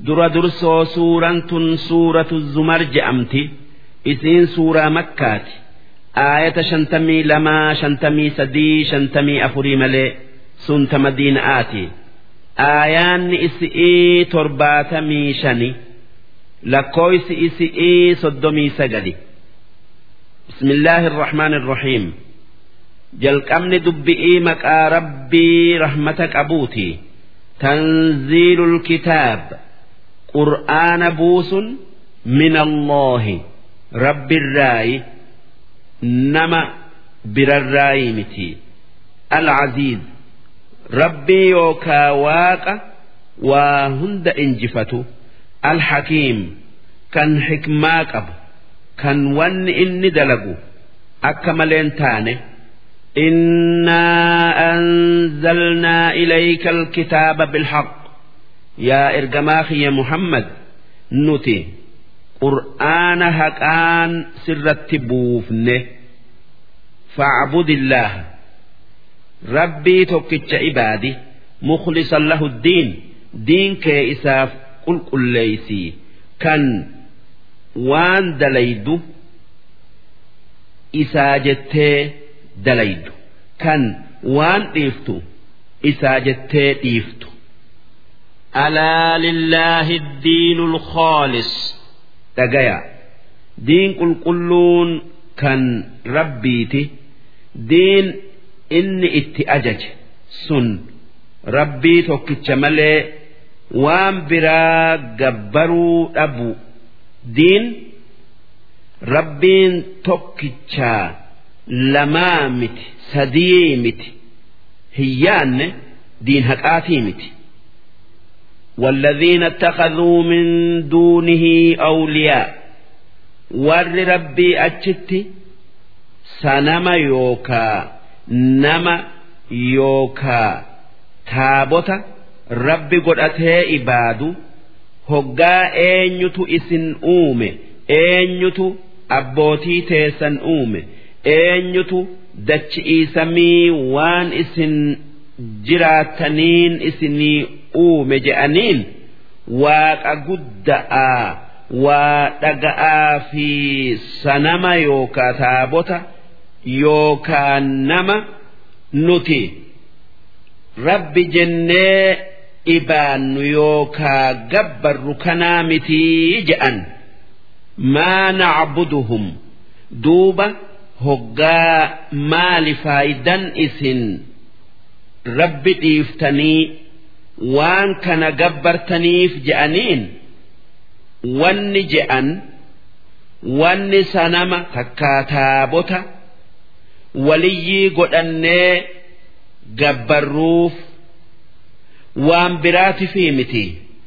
dura dursoo suuraan tun suuratu zumar je'amti isiin suuraa makkaati aayata shantamii lamaa shantamii sadii shantamii afurii malee sunta madiina'aati aayaanni isi'ii torbaatamii shani lakkooysi isi'ii soddomii sagali bismillaahi irrahmaan irrahiim jalqabni dubbi'ii maqaa rabbii rahmata qabuuti tanziilul kitaab qur'aana buusun min allaahi rabbirraayi nama birarraayi miti alcaziiz rabbii yookaa waaqa waa hunda injifatu alhakiim kan xikmaa qabu kan wanni inni dalagu akka maleen taane إنا أنزلنا إليك الكتاب بالحق يا إرجماخي يا محمد نتي قرآن هكان سر بوفنه فاعبد الله ربي توكتش عبادي مخلصا له الدين دين كإساف قل قل ليسي كان وان دليدو إساجته dalaydu kan waan dhiiftu isaa jettee dhiiftu. ألا لله الدين الخالص dhagaya diin qulqulluun kan rabbiiti diin inni itti ajaje sun rabbii tokkicha malee waan biraa gabbaruu dhabu diin rabbiin tokkichaa lamaa miti sadii miti hiyyaanne diin haqaatii miti والذين اتخذوا من دونه أولياء ور ربي أجت سنما يوكا نما يوكا تابوتا ربي قد أتي إبادو هقا أينيتو إسن أومي أينيتو أبوتي تيسن أومي eenyutu dachi'ii samii waan isin jiraataniin isinii uume je'aniin waaqa gudda'aa waa dhaga'aa fi sanama yookaa taabota yookaa nama nuti rabbi jennee ibaannu yookaa gabbarru kanaa mitii je'an maa nacbuduhum duuba hoggaa maali faayidan isin rabbi dhiiftanii waan kana gabbartaniif je'aniin wanni je'an wanni sanama takkaa taabota waliyyii godhannee gabbarruuf waan biraati fi miti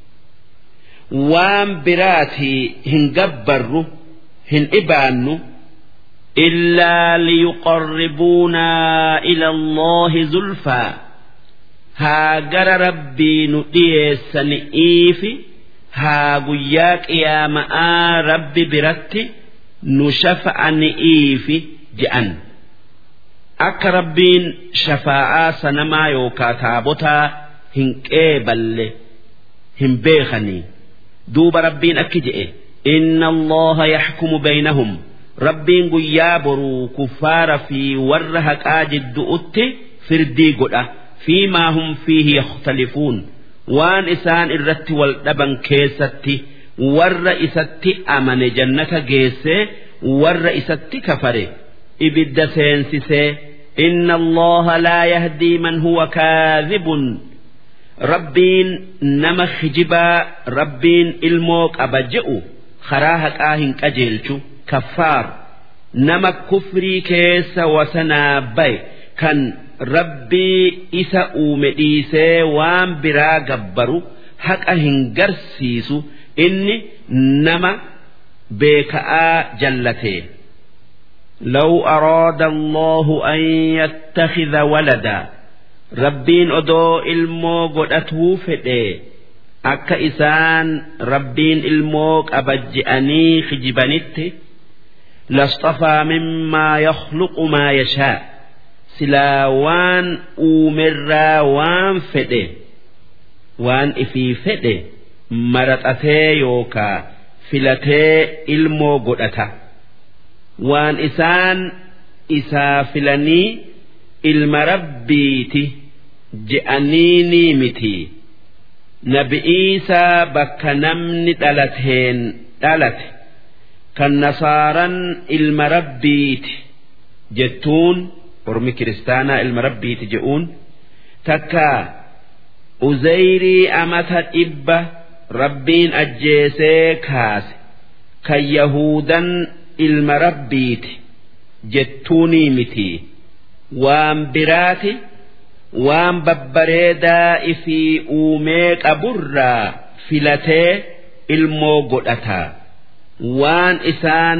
waan biraati hin gabbarru hin ibaannu. إلا ليقربونا إلى الله زلفى هاجر ربي نؤيسن إيفي هاجياك يا ماء ربي برتي نشفع إيفي جأن أك ربين شفاعة سنما يوكا تابوتا هنكيبل هم بيخني دوب ربين أكجئ إن الله يحكم بينهم rabbiin guyyaa boruu kuffaara fi warra haqaa jiddu'utti firdii godha fiimaa hum fiihi yakhtalifuun waan isaan irratti wal dhaban keessatti warra isatti amane jannata geessee warra isatti kafare ibidda seensisee inna allaha laa yahdii man huwa kaadhibun rabbiin nama kijibaa rabbiin ilmoo qaba je'u karaa haqaa hin qajeelchu kaffaar nama kufrii keessa wasanaa baye kan rabbii isa uume dhiisee waan biraa gabbaru haqa hin garsiisu inni nama beeka'aa jallatee. لو أراد الله أن يتخذ ولدا Rabbiin odoo ilmoo godhatuu fedhe akka isaan rabbiin ilmoo qaba je'anii kijibanitti lasxafaa mimmaa yakhluqu maa yashaa silaa waan uumerraa waan fedhe waan ifii fedhe maraxatee yookaa filatee ilmoo godhata waan isaan isaa filanii ilma rabbiiti je'anii ni miti nabi'iisaa bakka namni dhalateen dhalate kan nasaaran ilma rabbiiti jettuun ormi kiristaanaa ilma rabbiiti je'uun takkaa uzayrii amata dhibba rabbiin ajjeesee kaase kan yahudan ilma rabbiiti jettuunii miti waan biraati waan babbareedaa ifii uumee qaburraa filatee ilmoo godhata waan isaan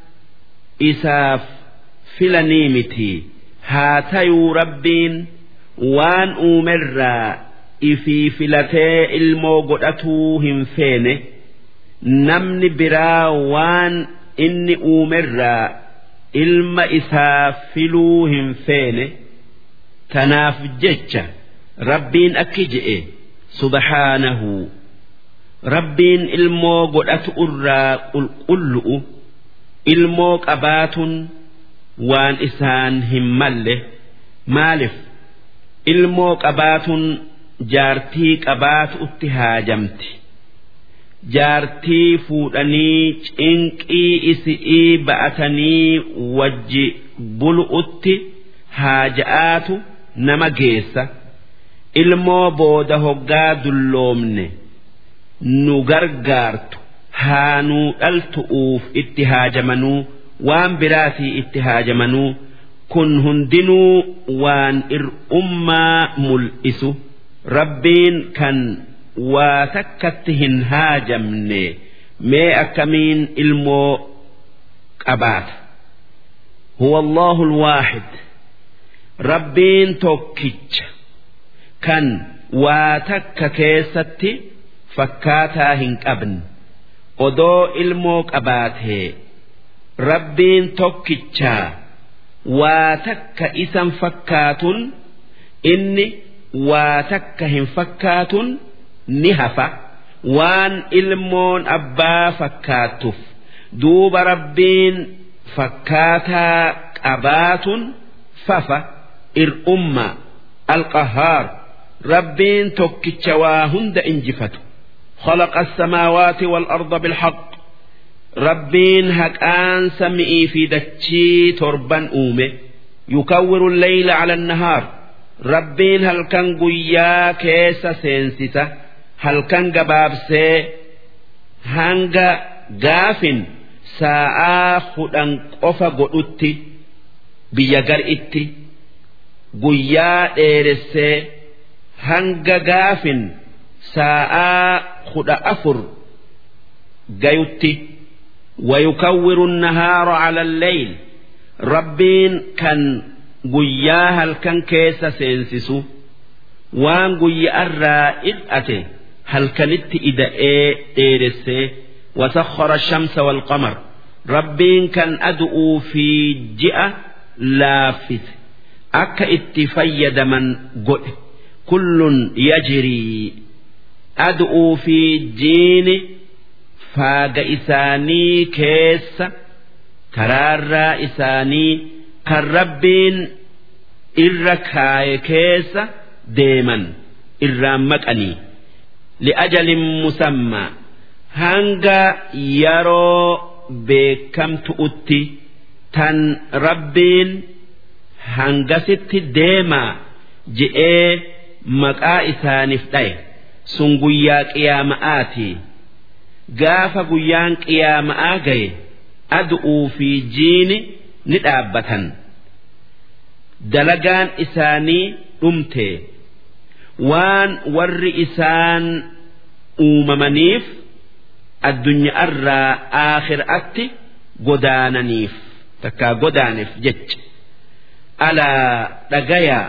isaaf filanii miti haa tayuu rabbiin waan uumerraa ifii filatee ilmoo godhatuu hin feene namni biraa waan inni uumerraa ilma isaa filuu hin feene tanaaf jecha rabbiin akki je'e subhaanahu rabbiin ilmoo godhatu irraa qulqullu'u ilmoo qabaatun waan isaan hin malle maaliif ilmoo qabaatun jaartii qabaatu utti haajamti jaartii fuudhanii cinqii isi'ii ba'atanii wajji bulu'utti haaja'aatu nama geessa ilmoo booda hoggaa dulloomne nu gargaartu haa nuu dhaltu'uuf itti haajamanuu waan biraatii itti haajamanuu kun hundinuu waan ir'ummaa mul'isu rabbiin kan waa takkatti hin haajamne mee akkamiin ilmoo qabaata huwa allahu alwaahid rabbiin tokkicha kan waa takka keessatti fakkaataa hin qabne odoo ilmoo qabaatee rabbiin tokkichaa waa takka isan fakkaatun inni waa takka hin fakkaatun ni hafa waan ilmoon abbaa fakkaattuuf duuba rabbiin fakkaataa qabaatun fafa ir'umma alqahaar rabbiin tokkicha waa hunda injifatu خلق السماوات والأرض بالحق ربين هكان سمئي في دتشي تربا أومه يكور الليل على النهار ربين هل كان قيا كيس سينسسة هل كان قبابسي هنگا قاف ساعة خدن قفا قلت بيقر إتي قيا إيرسي هنگا قاف ساعة خد أفر قيوتي ويكور النهار على الليل ربين كان قياها الكن كيس سينسسو وان قيا الرائد أتي هل كانت إذا إيه إيرسي وسخر الشمس والقمر ربين كان أدعو في جئة لافت أكا اتفيد من قل كل يجري أدعو في جين faaga isaanii keessa karaarraa isaanii kan rabbiin irra kaaye keessa deeman irraan maqanii li'ajalin musammaa hanga yeroo beekamtu'utti tan rabbiin hangasitti deemaa je'ee maqaa isaaniif dhaye sun guyyaa qiyaama'aatii. gaafa guyyaan qiyaama'aa gaye adu'uu fi jiini ni dhaabbatan dalagaan isaanii dhumte waan warri isaan uumamaniif addunyaarraa aakhiraatti godaananiif takkaa godaaneef jecha alaa dhagayaa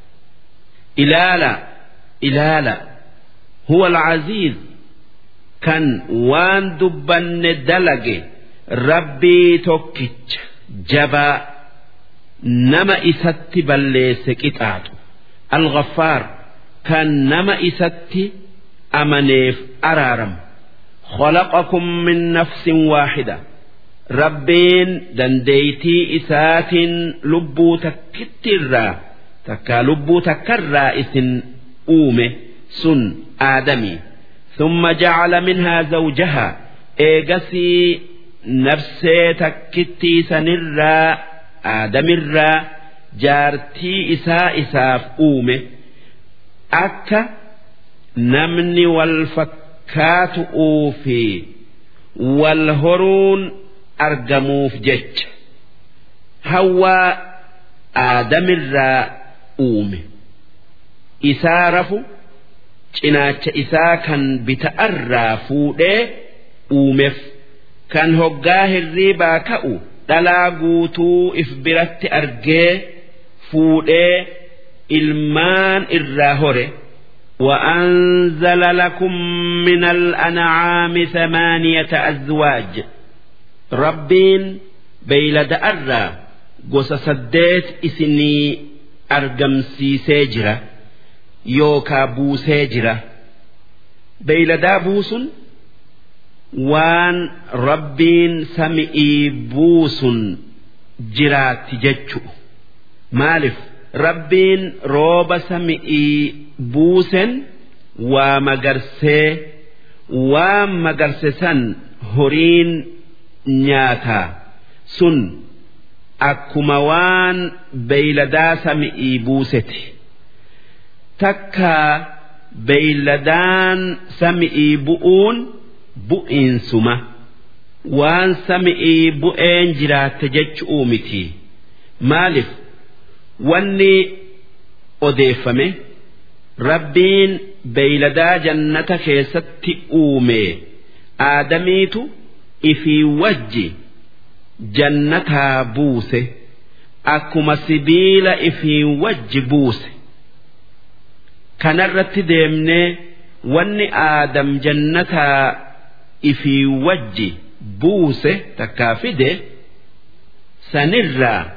ilaala ilaala huwa alcaziiz kan waan dubbanne dalage rabbii tokkicha jabaa nama isatti balleesse qixaaxu alghaffaar kan nama isatti amaneef araaramu خلقكم من نفس واحدة ربين دنديتي إسات لبو تكترا تكا لبو تكرا إسن أومه سن آدمي ثم جعل منها زوجها إيجسي نفسي تكتي سنرا آدم الرا جارتي إساء إساف أومه أكا نمني والفكات في والهرون أرجموف جج هوا آدم الرا أومه إسارفو cinaacha isaa kan bita'arraa fuudhee uumeef kan hoggaa hirriibaa ka'u dhalaa guutuu if biratti argee fuudhee ilmaan irraa hore وأنزل لكم من الأنعام ثمانية أزواج ربين بيلد أرى قص سديت إسني أرقمسي سيجرة yookaa buusee jira beeyladaa buusun waan rabbiin sami'ii buusun jiraatti jechu maaliif rabbiin rooba sami'ii buusen waa magarsee waan magarse san horiin nyaataa sun akkuma waan beeyladaa sami'ii buuseti. takkaa beeyladaan sami'ii bu'uun bu'iinsuma waan sami'ii bu'een jiraatte jechuu miti maaliif wanni odeeffame rabbiin beeyladaa jannata keessatti uume aadamiitu ifii wajji jannataa buuse akkuma sibiila ifii wajji buuse. kanarratti deemnee wanni aadam jannataa ifii wajji buuse takkaa fide sanirraa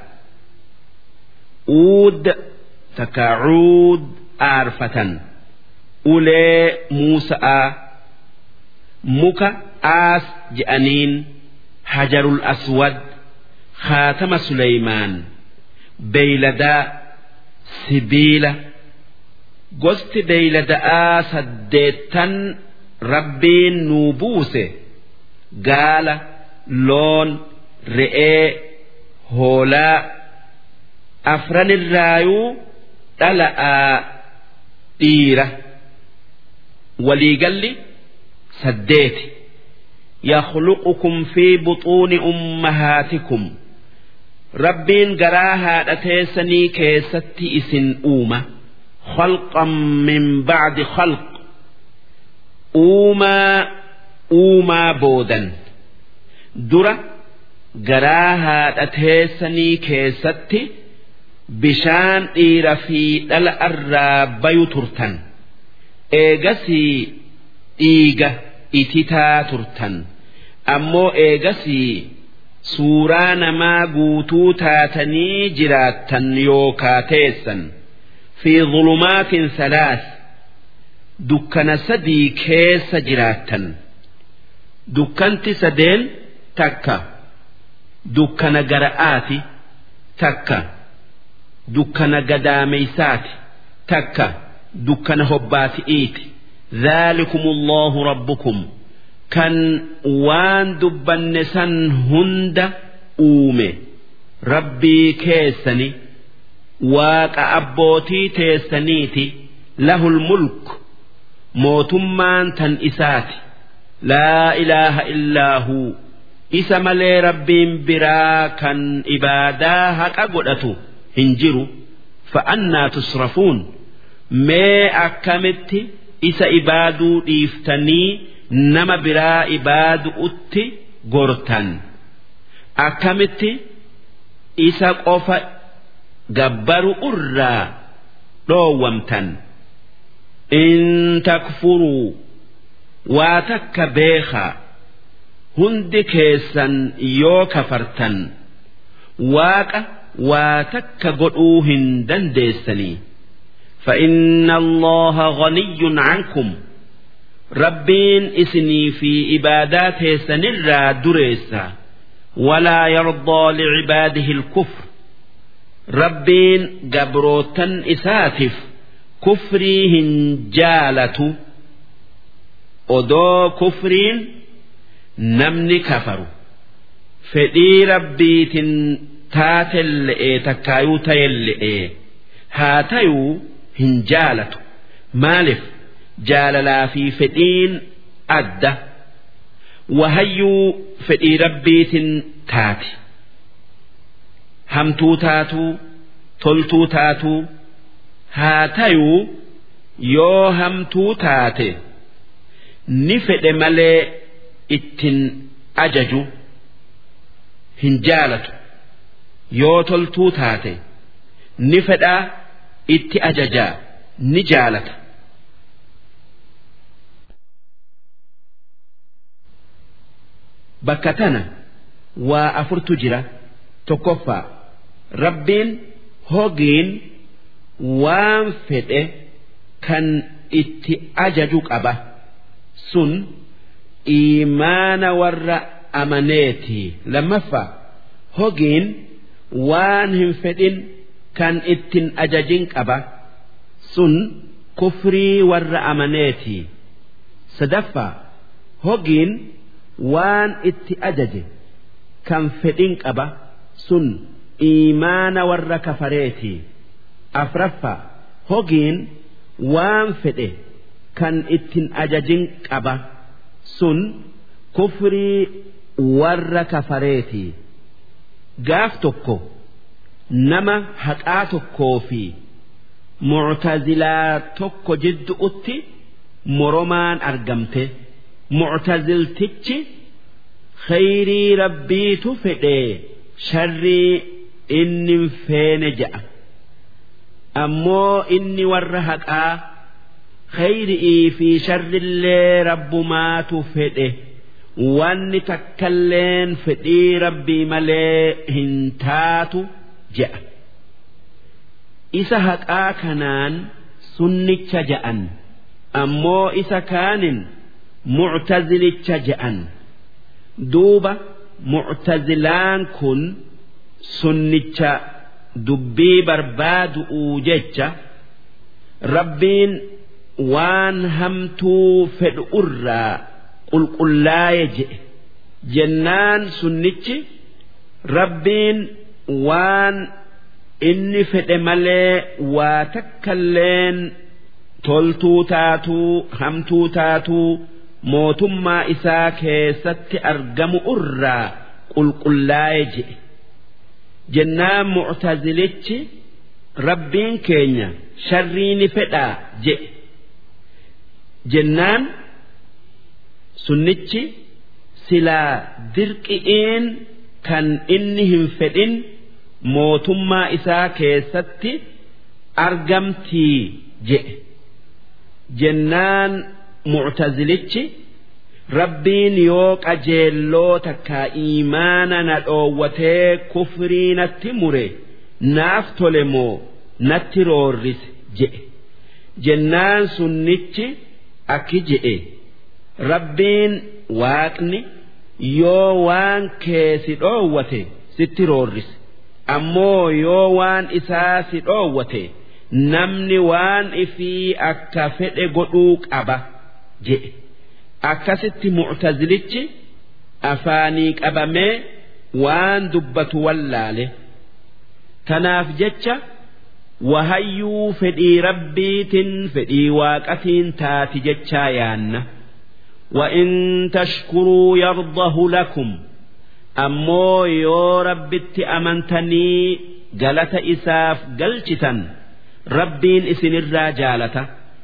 uud takkaa cuud aarfatan ulee muusa'aa muka aas je'aniin hajarul aswad khaatama suleymaan beeyladaa sibiila. gosti beeylada'aa saddeettan rabbiin nuu buuse gaala loon re'ee hoolaa afranirraayuu dhala'aa dhiira waliigalli saddeeti يخلقكم في بطون أمهاتكم ربين قراها لتيسني كيستي إسن أومه خلقا من بعد خلق uumaa uumaa boodan dura garaa haadha teessanii keessatti bishaan dhiira fi dhala irraa bayu turtan eegasii dhiiga ititaa turtan ammoo eegasii suuraa namaa guutuu taatanii jiraattan yookaa teessan fi zulumaatin salaas dukkana sadii keessa jiraattan dukkanti sadeen takka dukkana gara'aati takka dukkana gadaameysaati takka dukkana hobbaati'iiti ذلكم الله ربكم كان وان دبن سن هند أومي ربي كيسني واك أبوتي تيسنيتي له الملك موتمان تن إساتي لا إله إلا هو إسا ملي ربين برا كان إبادا هكا قدتو هنجرو فأنا تصرفون ما أكمتي isa ibaaduu dhiiftanii nama biraa ibaadu'utti gortan akkamitti isa qofa gabbaru irraa dhoowwamtan in takfuruu waa takka beekaa hundi keessan yoo kafartan waaqa waa takka godhuu hin dandeessanii. فإن الله غني عنكم rabbiin isinii fi ibaadaa teessanirraa dureessa walaa yardaa licibaadihi lkufr rabbiin gabrootan isaatiif kufrii hin jaalatu odoo kufriin namni kafaru fedhii rabbiitin taatelle'e takkaayuu ta'elle'e haa tayuu hin jaalatu maaliif jaalalaa fi fedhiin adda wahayyuu fedhii rabbiitin taati hamtuu taatuu toltuu taatuu haa tayuu yoo hamtuu taate ni fedhe malee ittin ajaju hin jaalatu yoo toltuu taate ni fedhaa itti ajajaa ni jaalata. Bakka tana waa afurtu jira tokkoffaa rabbiin hogiin waan fedhe kan itti ajaju qaba sun iimaana warra amaneeti lammaffaa hogiin waan hin fedhin kan ittin ajajin qaba sun kufrii warra amaneeti sadaffaa hogiin waan itti ajaje kan fedhin qaba sun iimaana warra kafareeti afraffaa hogiin waan fedhe kan ittin ajajin qaba sun kufrii warra kafareeti gaaf tokko nama haqaa tokkoo fi muctazilaa tokko jidduutti moromaan argamte muctaziltichi khayrii rabbiitu fedhee sharrii inni feene ja'a ammoo inni warra haqaa khayri'ii fi sharrillee rabbumaatu fedhe wanni takkalleen fedhii rabbii malee hin taatu je'a isa haqaa kanaan sunnicha ja'an ammoo isa kaanin muctazilicha ja'an duuba muctazilaan kun sunnicha dubbii barbaadu'uu jecha rabbiin waan hamtuu fedhu irraa qulqullaaye je'e jennaan sunnichi rabbiin waan inni fedhe malee waa takkalleen toltuu taatuu hamtuu taatuu mootummaa isaa keessatti argamu irraa qulqullaaye je'e jennaan muctazilichi rabbiin keenya sharrii ni fedhaa je'e jennaan sunnichi silaa dirqi'iin kan inni hin fedhin mootummaa isaa keessatti argamtii je'e jennaan muctazilichi rabbiin yoo qajeelloo takkaa iimaana na dhoowwatee kufrii natti mure naaf tole moo natti roorrise je'e jennaan sunnichi akki je'e rabbiin waaqni yoo waan kee si dhoowwate sitti roorrise ammoo yoo waan isaa si dhoowwate namni waan ifii akka fedhe godhuu qaba je'e akkasitti muctazilichi afaanii qabamee waan dubbatu wallaale tanaaf jecha wahayyuu fedhii rabbiitin fedhii waaqatiin taati jechaa yaanna وإن تشكروا يرضه لكم أمو يو ربت أمنتني قالت إساف قلشتا ربين إسن الرجالة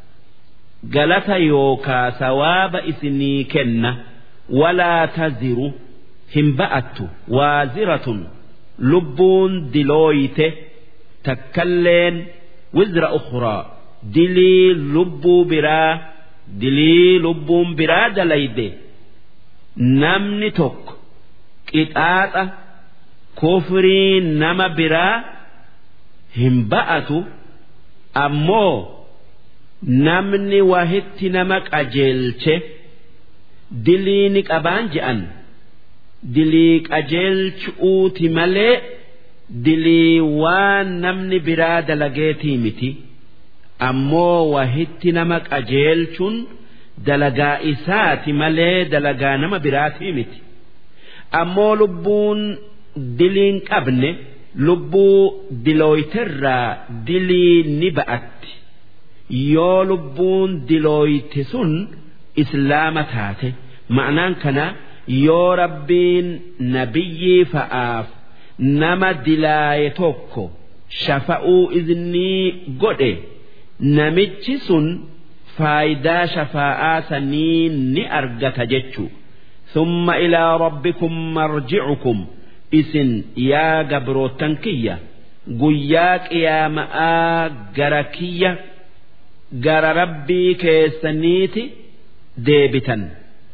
قالت يوكا ثواب إسني كنة ولا تزر همبأت وازرة لبون دلويته تكلين وزر أخرى دلي لبو براه dilii lubbuun biraa dalayde namni tokko qixaaxa kufrii nama biraa hin ba'atu ammoo namni wahitti nama qajeelche dilii ni qabaan je'an dilii qajeelchuuti malee dilii waan namni biraa dalageetii miti ammoo wahitti nama qajeelchuun dalagaa isaati malee dalagaa nama biraatii miti ammoo lubbuun diliin qabne lubbuu dilooyterraa dilii ni ba'atti yoo lubbuun dilooyte sun islaama taate ma'anaan kana yoo rabbiin nabiyyii fa'aaf nama dilaaye tokko shafa'uu iznii godhe namichi sun faayidaa shafaa'aa sanii ni argata jechuu ثم إلى ربكم مرجعكم إسن يا قبروتن كية قياك يا ماء قركية قر ربي كيسنيتي ديبتا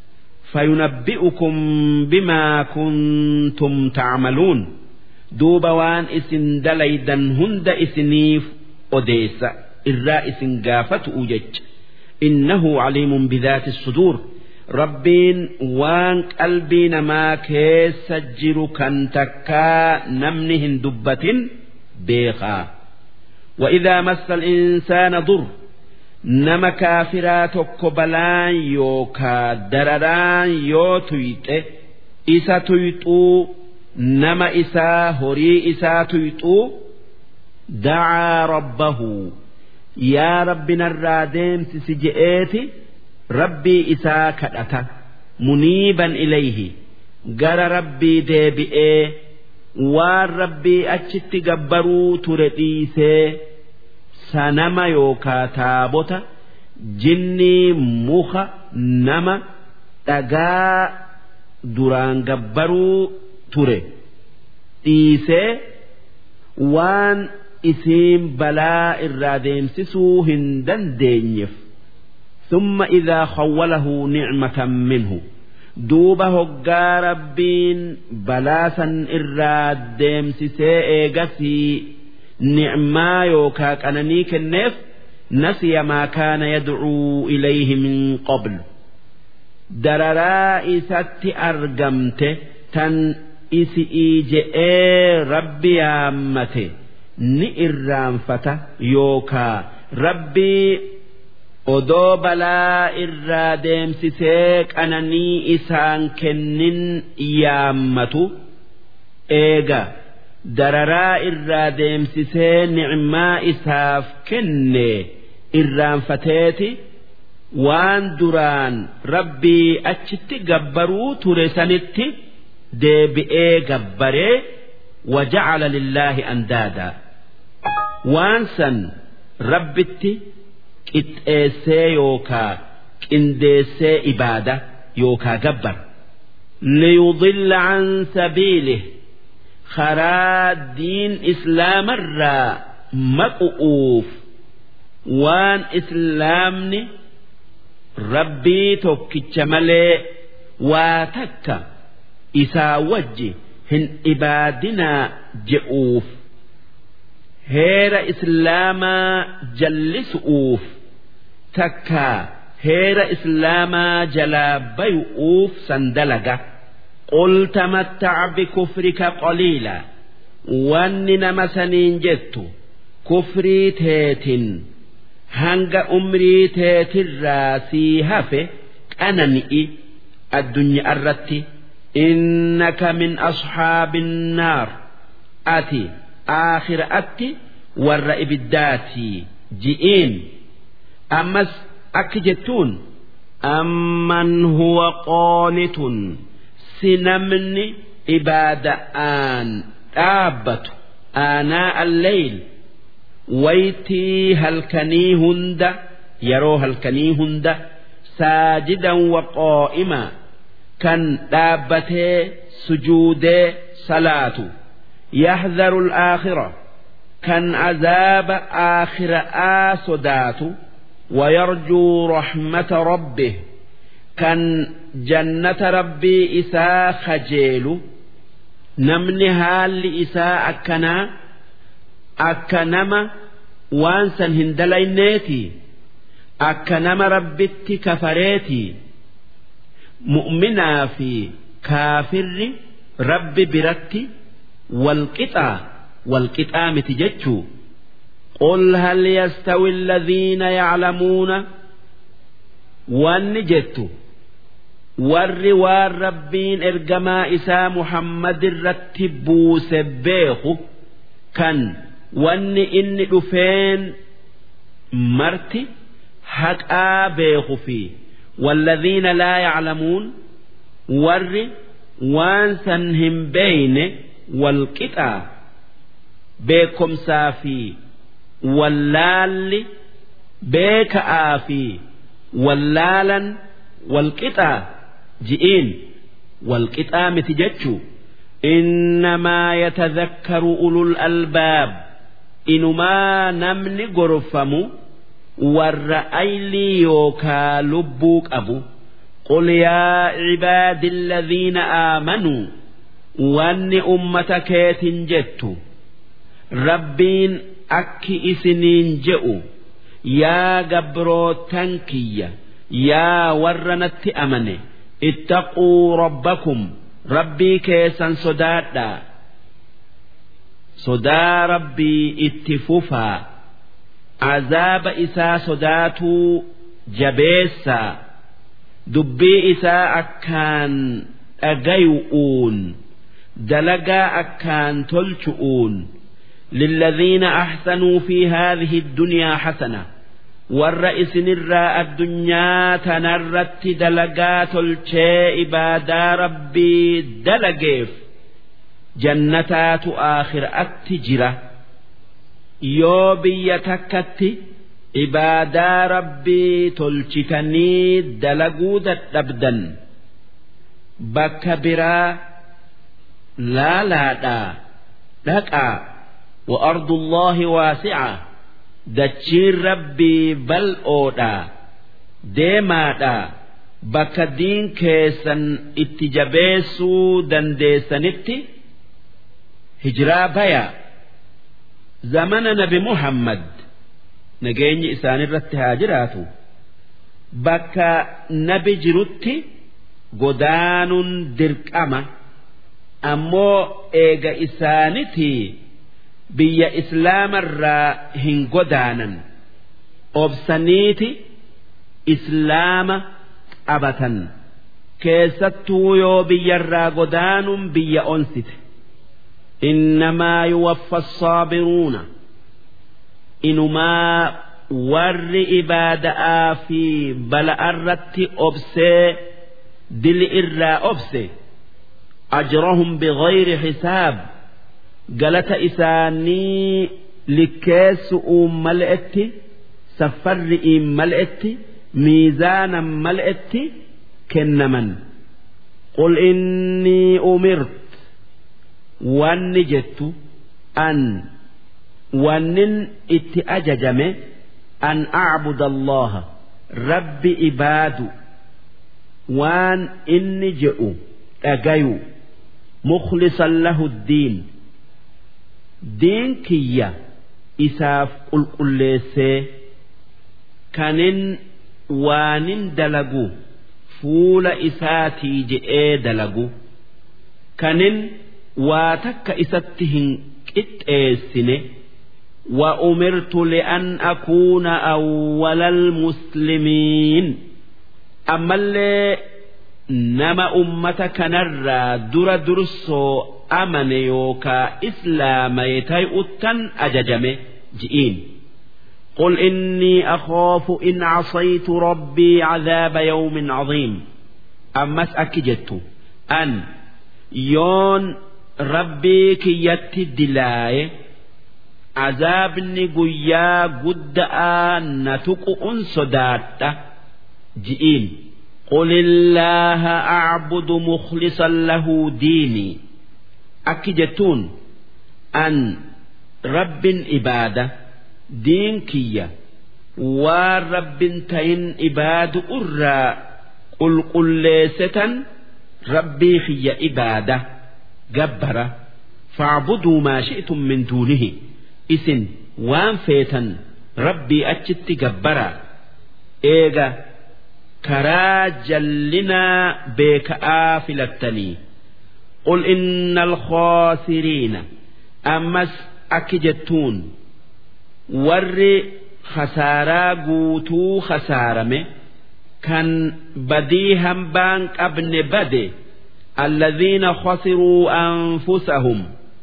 فينبئكم بما كنتم تعملون دوب وان إسن دليدا هند إسنيف أديس الرائس قافت أوجج إنه عليم بذات الصدور ربين وان قلبي ما كيس جر كان تكا نمنهن دبة بيخا وإذا مس الإنسان ضر nama kaafiraa tokko balaan yookaa dararaan yoo tuyxe isa tuyxuu nama isaa horii isaa tuyxuu dacaa rabbahu yaa rabbi narraa deemsisi je'eeti rabbii isaa kadhata muniiban ilayhi gara rabbii deebi'ee waan rabbii achitti gabbaruu ture dhiisee sanama yookaa taabota jinnii muka nama dhagaa duraan gabbaruu ture dhiisee waan isiin balaa irraa deemsisuu hin dandeenyeef ثم إذا خوله نعمة منه دوب هقا ربين بلاسا إراد ديمسسي إيغسي نعما يوكا كانني كنف نسي ما كان يدعو إليه من قبل دررا إسات أرقمت تن إسئي جئ ربي آمته نئرانفة يوكا ربي odoo balaa irraa deemsisee qananii isaan kennin yaammatu eega dararaa irraa deemsisee nicmaa isaaf kenne irraanfateeti waan duraan rabbii achitti gabbaruu ture sanitti deebi'ee gabbaree waja'ala lillaahi andaadaa waan san rabbitti qixxeessee yookaa qindeessee ibaada yookaa gabbar liyudilla an sabiilih karaa diin islaamarraa maqu'uuf waan islaamni rabbii tokkicha malee waa takka isaa wajji hin ibaadinaa je'uuf heera islaamaa jallisu'uuf takkaa heera islaamaa jalaa bayu'uuf san dalaga qul tamattac bikufrika qaliila wanni nama saniin jettu kufrii teetin hanga umrii teetirraa sii hafe qanani'i addunyaa irratti innaka min asxaabi الnaar ati aakhiraatti warra ibiddaatii ji'iin ammas akki jettuun amman huwa qoonitun si namni ibaada'aan dhaabbatu aanaa alleyl waytii halkanii hunda yeroo halkanii hunda saajidan wa qaa'ima kan dhaabbatee sujuudee salaatu يحذر الآخرة كان عذاب آخر آسدات ويرجو رحمة ربه كان جنة ربي إساء خجيل نمني هال إساء أكنا أكنما وانسا هندلينيتي akka nama rabbitti kafareetii mu'minaa fi kaafirri rabbi biratti walqixaa walqixaa miti jechuu قل هل يستوي الذين يعلمون وان جت warri waan rabbiin ergamaa isaa Muhammad irratti buuse beeku kan wanni inni dhufeen marti haqaa beeku fi walladhiina laa yaclamuun warri waan san hin beeyne walqixaa beekomsaa fi wallaalli beeka'aa fi wallaalan walqixaa ji'iin walqixaa miti jechuu innamaa yatadhakkaru ulul albaab inumaa namni gorfamu warra aylii yookaa lubbuu qabu قل يا عبادي الذين آمنوا وأن أمة كيت جت ربين أكي إسنين جئوا يا قبرو تنكية يا ورنت أمني اتقوا ربكم ربي كيسا صدادا صدا ربي اتفوفا عذاب إسا صداتو جبيسا دبي إسا أكان أغيؤون دلقا أكان تلشؤون للذين أحسنوا في هذه الدنيا حسنة warra isinirraa addunyaa tanarratti dalagaa tolchee ibaadaa rabbii dalageef jannataatu aakhiraatti jira yoo biyya takkatti ibaadaa rabbii tolchitanii dalaguu dadhabdan bakka biraa laalaadhaa dhaqaa wa ardullaahi waasi'a dachiin rabbii bal'oodha deemaadha bakka diin keessan itti jabeessuu dandeessanitti hijiraa baya zamana nabi muhammad nageenyi isaanirratti haa jiraatu bakka nabi jirutti godaanuun dirqama ammoo eega isaanitii biyya islaamarraa hin godaanan obsaniiti islaama qabatan keessattuu yoo biyyarraa godaanuun biyya onsite innamaa yuwaffa assaabiruuna inumaa warri ibaada'aa fi bala'arratti obsee dili irraa obse ajrahum bigayri hisaab galata isaanii likkeessu'uun mal'etti saffarri'iin mal'etti miizaanan mal'etti kennaman qul innii umirt wanni jettu an wannin itti ajajame an acbuda allaha rabbi ibaadu waan inni je'u dhagayu mukhlisan lahu ddiin diin kiyya isaaf qulqulleessee kanin waanin dalagu fuula isaatii je'ee dalagu kanin waa takka isatti hin qixxeessine وأمرت لأن أكون أول المسلمين أما اللي نما أمتك نرى در درسو amane yookaa islaamay tay'uttan ajajame ji'iin قل إني أخاف إن عصيت ربي عذاب يوم عظيم أمس أكجت أن يون ربي كيت الدلاي عذابني قيا قد نتق أنصدات جئين قل الله أعبد مخلصا له ديني akki jettuun an rabbin ibaada diin kiyya waan rabbin tahin ibaadu irraa qulqulleessetan rabbii kiyya ibaada gabbara faacbuduu maa shi'tum min duunihi isin waan feetan rabbii achitti gabbara eega karaa jallinaa beeka'aa filattanii qul inna alkhaasiriina ammas akki jettuun warri khasaaraa guutuu khasaarame kan badii hambaan qabne bade alladhiina khasiruu anfusahum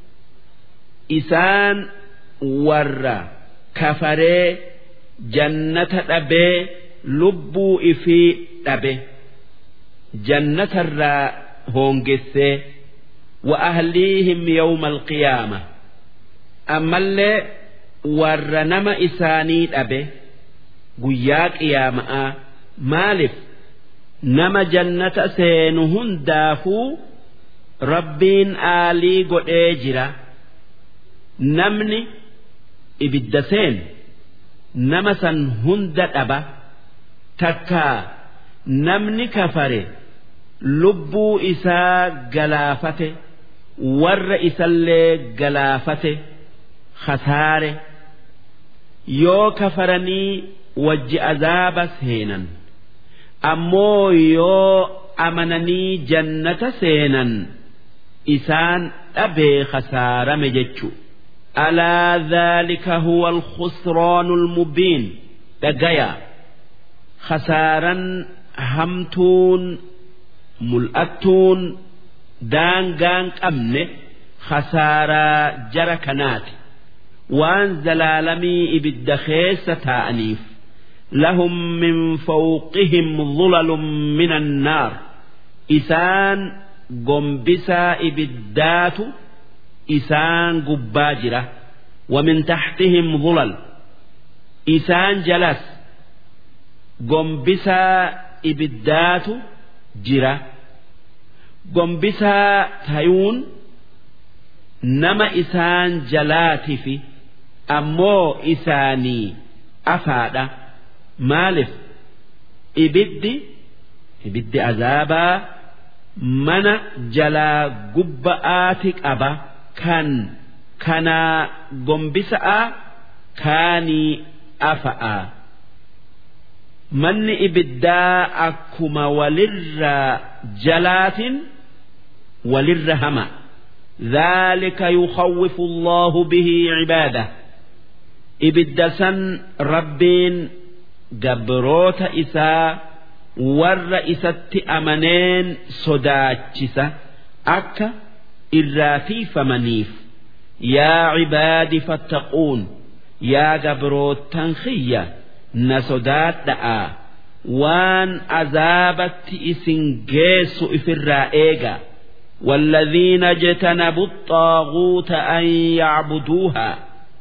isaan warra kafaree jannata dhabee lubbuu ifii dhabe jannatarraa hoongessee wa ahliihim yawma alqiyaama ammallee warra nama isaanii dhabe guyyaa qiyaama'aa maaliif nama jannata seenu hundaafuu rabbiin aalii godhee jira namni ibidda seenu nama san hunda dhaba takkaa namni kafare lubbuu isaa galaafate warra isallee galaafate khasaare yoo kafaranii wajji azaaba seenan ammoo yoo amananii jannata seenan isaan dhabee khasaarame jechu alaa dhaalika huwa alkhusraanu almubiin dhagaya khasaaran hamtuun mul'attuun daangaan qabne khasaaraa jara kanaati waan zalaalamii ibidda keessa taa'aniif lahum min fawqihim dhulalun min annaar isaan gombisaa ibiddaatu isaan gubbaa jira ومن تحتهم ظلل إسان جلس gombisaa ibiddaatu jira gombisaa tayuun nama isaan jalaatifi ammoo isaanii afaadha maaliif ibiddi ibiddi azaabaa mana jalaa gubba'aati qaba kan kanaa gombisa'a kaanii afa'a. manni ibiddaa akkuma walirraa jalaatin walirra hama ذلك يخوف الله به عباده ibidda san rabbiin gabroota isaa warra isatti amaneen sodaachisa akka irraa tiifamaniif yaa cibaadi fattaquun yaa gabrootan kiyya na sodaadha'a waan azaabatti isin geessu ifirraa eega والذين اجتنبوا الطاغوت أن يعبدوها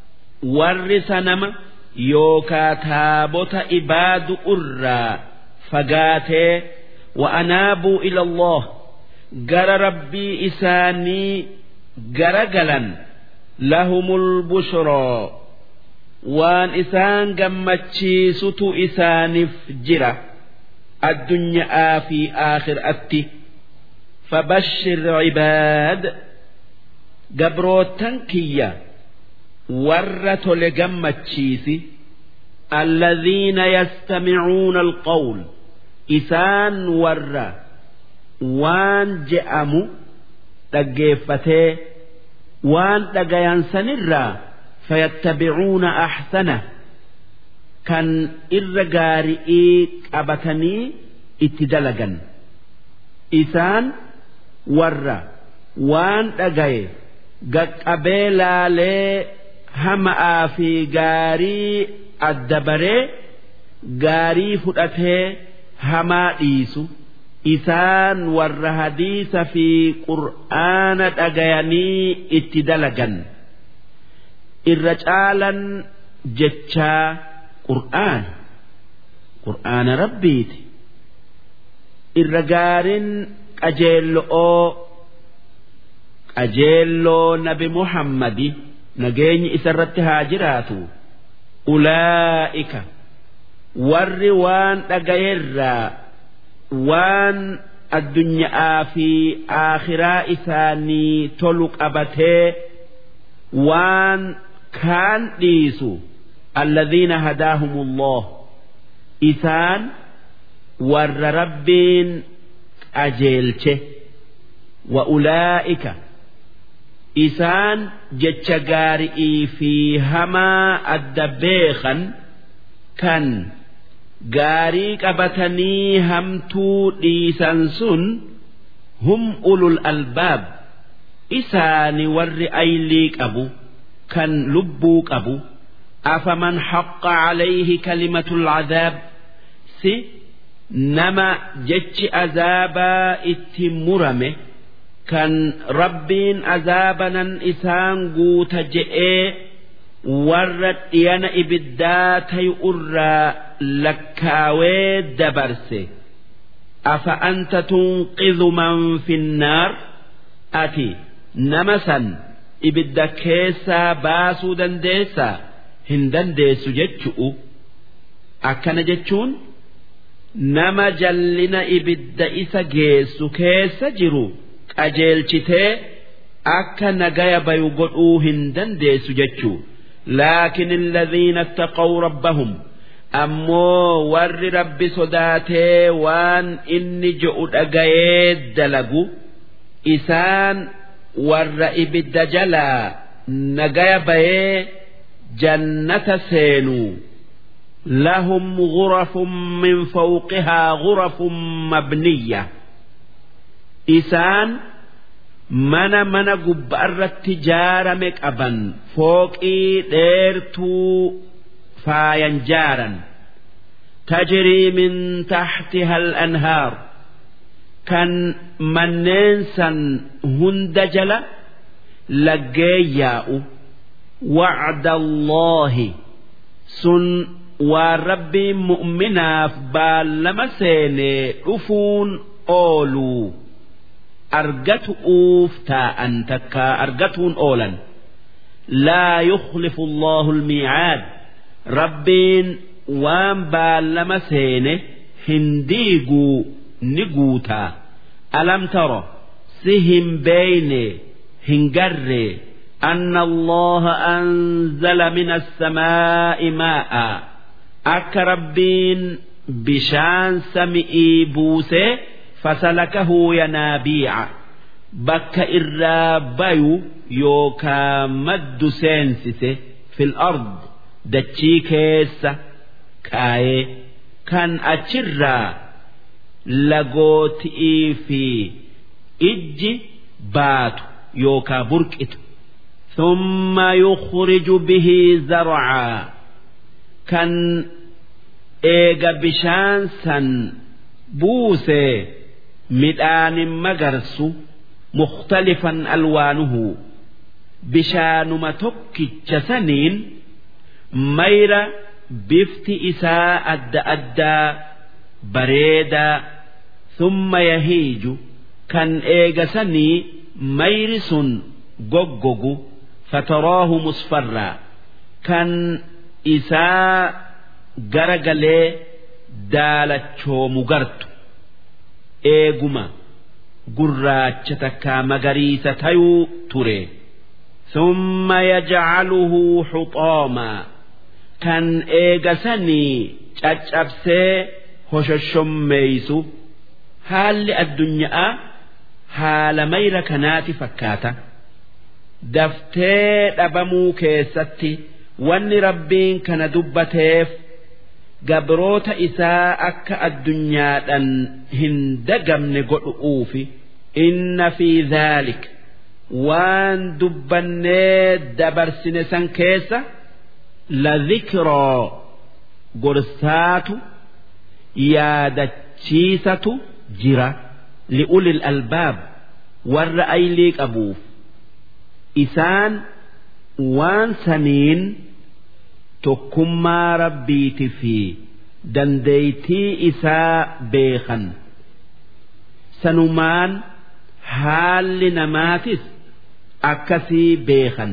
ورثنما يوكا تابوت إباد أرى فقاتي وأنابوا إلى الله جر ربي إساني جرجلا لهم البشرى waan isaan gammachiisutu isaaniif jira addunyaa fi aakhiraatti fabashshir cibaad gabrootan kiyya warra tole gammachiisi alladhiina yastamicuuna alqawl isaan warra waan je'amu dhaggeeffatee waan dhagayan sanirraa فيتبعون أحسنه كان إرجارئي قبتني اتدلجا إسان ورّا waan dhagaye gaqqabee laalee hama'aa fi gaarii adda baree gaarii fudhatee hamaa dhiisu isaan warra hadiisa fi qur'aana dhagayanii itti dalagan irra caalan jechaa qur'aana qur'aana rabbiiti irra gaariin qajeello'oo qajeelloo nabi muhammadi nageenyi isarratti haa jiraatu ulaa'ika warri waan dhagayerraa waan addunyaa fi aakhiraa isaanii tolu qabatee waan kaan dhiisu alladhiina hadaahumullah isaan warra rabbiin qajeelche wa ulaa'ika isaan jecha gaari'ii fi hamaa adda beekan kan gaarii qabatanii hamtuu dhiisan sun hum ulul albaab isaani warri aylii qabu kan lubbuu qabu afaman haqqa calayhi kalimatul cadaab si nama jechi azaabaa itti murame kan rabbiin azaabanan isaan guuta je'ee warra dhiyana ibiddaa tayu irraa lakkaawee dabarse afa anta tunqidhu man finnaar ati nama san ibidda keessaa baasuu dandeessaa hin dandeessu jechu'u akkana jechuun nama jallina ibidda isa geessu keessa jiru qajeelchitee akka nagaya bayu godhuu hin dandeessu jechuu لكن الذين اتقوا ربهم ammoo warri rabbi sodaatee waan inni je'u dhagayee dalagu isaan warra ibidda jalaa nagaya bayee jannata seenuu lahum غرف من فوقها غرف مبنية isaan mana mana gubbaarratti jaarame qaban fooqii dheertuu faayan jaaran tajrii min taxtiha al-anhaar kan manneen san hunda jala laggee yaa'u wacda allaahi sun waan rabbiin mu'minaaf baallama seenee dhufuun ooluu argatu'uuf taa'an takka argatuun oolan laa yukhlifu allahu almiicaad rabbiin waan baallama seene hin diiguu ni guutaa alam taro si hin beeyne hin garree أن الله أنزل من السماء ماء أك ربين بشان سمئي بوسي فسلكه ينابيع بك إرابيو يوكا مد سينسس في الأرض دتشي كيس كاي كان أتشرا لغوتئي في إج بات يوكا بركت ثم يخرج به زرعا كان إيجا بشان سن بوسي مدان مغرس مختلفا ألوانه بشان متك جسنين ميرا بفت إساء أدى أدى بريدا ثم يهيج كان إيجسني ميرس جوجوجو فتراه مصفرا كان إساء جرجلي دالتشو مغرت إيجما gurraacha takkaa magariisa tayuu ture summa yajcaluhu xuxoomaa kan eegasanii caccabsee hoshoshommeeysu haalli addunyaa haala mayra kanaati fakkaata daftee dhabamuu keessatti wanni rabbiin kana dubbateef gabroota isaa akka addunyaadhaan hin dagamne godhu'uufi inna fi dhaalik waan dubbannee dabarsine san keessa la dhikroo gorsaatu yaadachiisatu jira li'ulil albaab warra aylii qabuuf isaan waan saniin tokkummaa rabbiiti fi dandeeytii isaa beekan sanumaan haalli namaatis akkasii beekan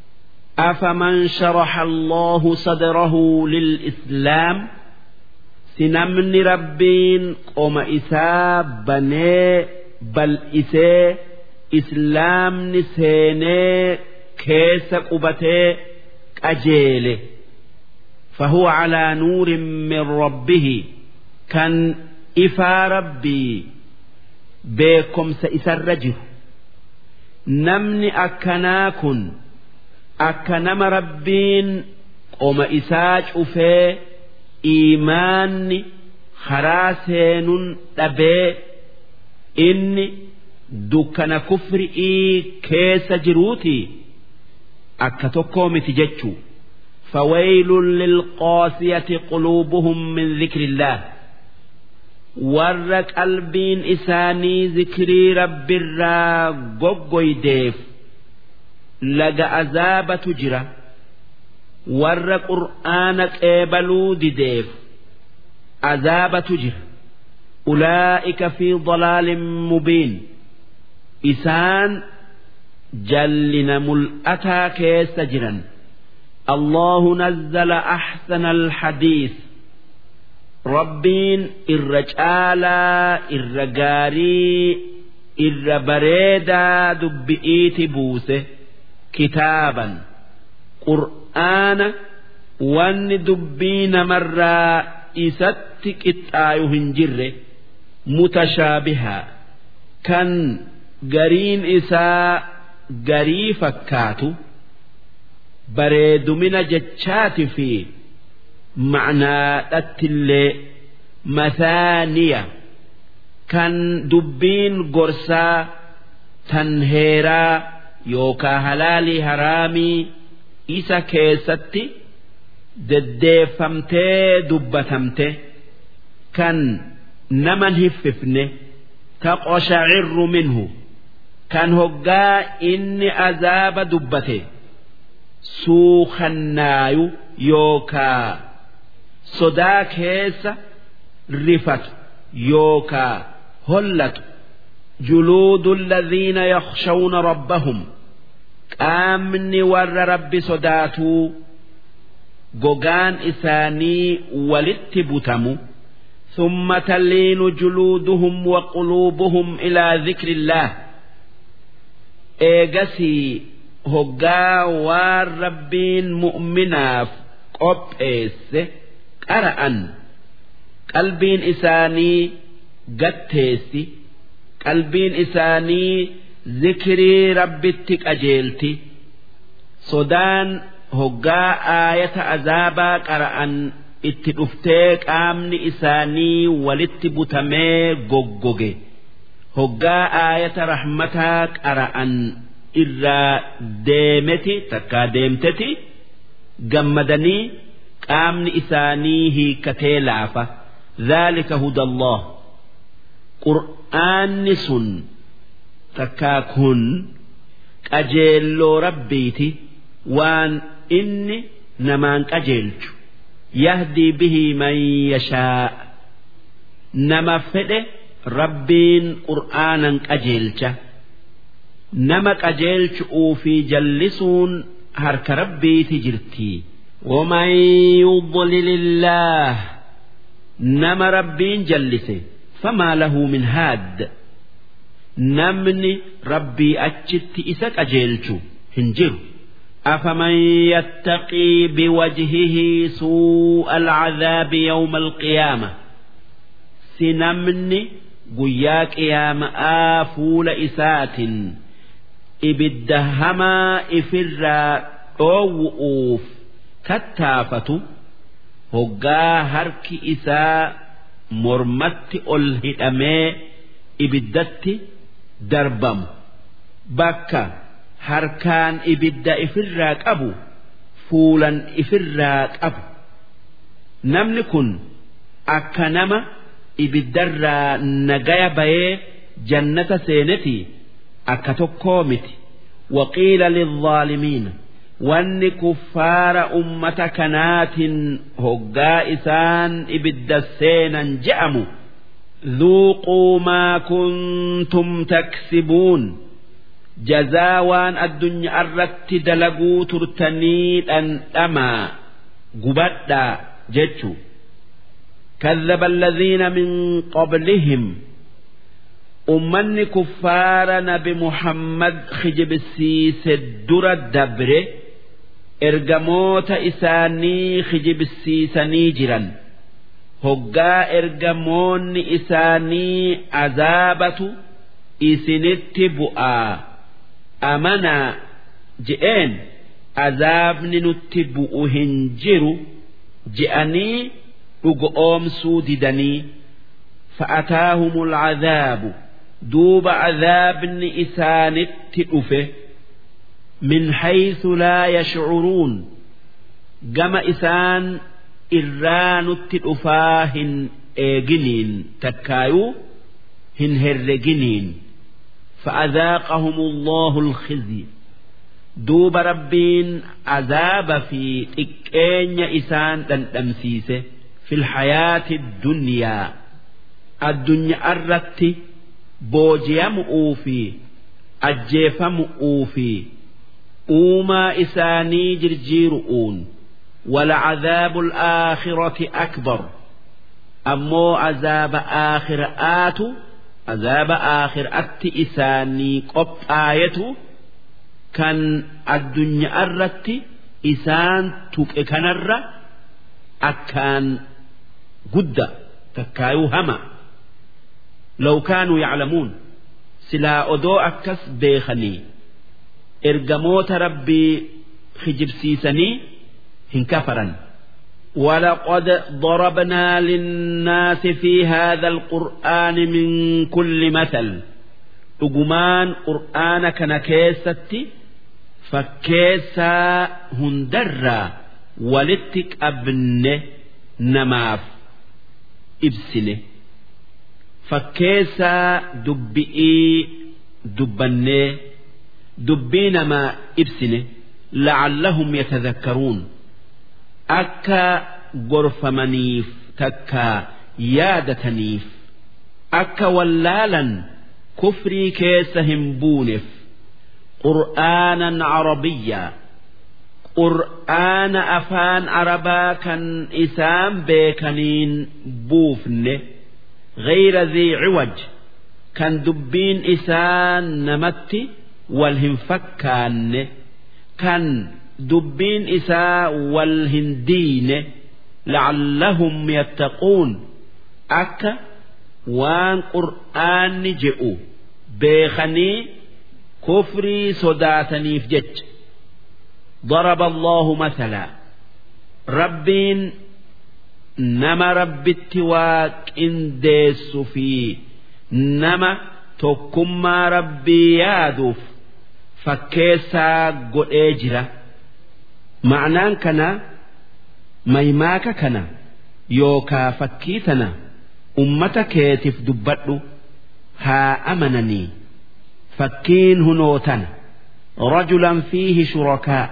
أفمن شرح الله صدره للإسلام سنمن ربين قوم إساب بني بل إسي إسلام نسيني كيس قبتي أجيله فهو على نور من ربه كان إفا ربي بكم سإسرجه نمني أكناكن أكنم ربين قوم إساج أفي إيماني خراسين أبي إني دكنا كفرئي كيس جروتي أكتوكو متججو فويل للقاسية قلوبهم من ذكر الله warra qalbiin isaanii zikrii rabbirraa goggoydeef laga azaabatu jira warra qur'aana qeebaluu dideef azaabatu jira ulaa'ika fi dalaalin mubiin isaan jallina mul'ataa keessa jiran الله نزل أحسن الحديث rabbiin irra caalaa irra gaarii irra bareedaa dubbi'iiti buuse kitaaban qur'aana wanni dubbii namarraa isatti qixxaayu hin jirre mutashaabihaa kan gariin isaa garii fakkaatu bareedumina jechaati fi macnaadhattillee mathaaniya kan dubbiin gorsaa tan heeraa yookaa halaalii haraamii isa keessatti deddeeffamtee dubbatamte kan naman hiffifne taqoshacirru minhu kan hoggaa inni azaaba dubbate suukannaayu yookaa sodaa keessa rifatu yookaa hollatu juluudu alladhiina yakhshawna rabbahum qaamni warra rabbi sodaatuu gogaan isaanii walitti butamu ثم تلين جلودهم وقلوبهم إلى ذكر الله إيجسي هقا والربين مؤمناف قبئس qara'an qalbiin isaanii gatteessi qalbiin isaanii zikrii rabbitti qajeelti sodaan hoggaa aayata azaabaa qara'an itti dhuftee qaamni isaanii walitti butamee goggoge hoggaa aayata rahmataa qara'an irraa deemeti takkaa deemteti gammadanii qaamni isaanii hiikkatee laafa dhaalika hudallah qur'aanni sun takkaa kun qajeelloo rabbiiti waan inni namaan qajeelchu yahdii bihi man yashaa nama fedhe rabbiin qur'aanan qajeelcha nama qajeelchu'uu fi jallisuun harka rabbiiti jirtii ومن يضلل الله نما ربين جلسه فما له من هاد نمني ربي أجت إسك أجيلشو هنجر أفمن يتقي بوجهه سوء العذاب يوم القيامة سنمني قياك يا مآفول إسات إبدهما إفرا أوؤوف tattaafatu hoggaa harki isaa mormatti ol hidhamee ibiddatti darbamu bakka harkaan ibidda ifirraa qabu fuulan ifirraa qabu namni kun akka nama ibiddarraa nagaya bayee jannata seeneti akka tokkoo miti waqiila lilzaalimiina wanni kuffaara ummata kanaatiin hoggaa isaan ibidda seenan je'amu ذوقوا ما كنتم تكسبون جزا وان الدنيا الرت دلقوا ترتنيد أن أما قبدا جتشو كذب الذين من قبلهم أمني كفار نبي محمد خجب السيس الدر الدبر ergamoota isaanii kijibsiisanii jiran hoggaa ergamoonni isaanii azaabatu isinitti bu'aa amanaa je'een azaabni nutti bu'u hin jiru je'anii dhugoomsuu didanii fa'ataahum alcadaabu duuba azaabni isaanitti dhufe min haythu laa yashcuruun gama isaan irraa nutti dhufaa hin eeginiin takkaayuu hin herreginiin فأذاقهم الله الخزي دوب ربين عذاب في تكين إسان تنتمسيسه في الحياة الدنيا الدنيا الرت بوجيا مؤوفي أجيف مؤوفي أوما إساني جرجيرؤون ولعذاب الآخرة أكبر أمو عذاب آخر آتو عذاب آخر أتي إساني قب آية كان الدنيا الرت إسان توك كنر أكان قد تكايو هما لو كانوا يعلمون سلا أدو أكس بيخني إرجموت ربي خجبسيسني هنكفرا ولقد ضربنا للناس في هذا القرآن من كل مثل أجمان قرآن كان كيستي فكيسا هندرا ولتك أبن نماف إبسنه فكيسا دبئي دبنه دبي نما إبسنه لعلهم يتذكرون akka gorfamaniif takka yaadataniif akka wallaalan kufrii keessa hin buuneef qur'aanan carabiyyaa qur'aana afaan arabaa kan isaan beekaniin buufne غير ذي عوج كان دبين إسان نمتي والهنفكان كان dubbiin isaa wal hin diine la'allahum yattaquun akka waan qur'aanni je'u beekanii kufrii sodaataniif jecha ضرب الله مثلا ربين نما ربت واكنديس في نما تكما ربي يادوف فكيسا قد اجره ma'anaan kana maymaaka kana yookaa fakkii tana ummata keetiif dubbadhu haa amananii fakkiin hunoo tana rajulan fiihi shurakaa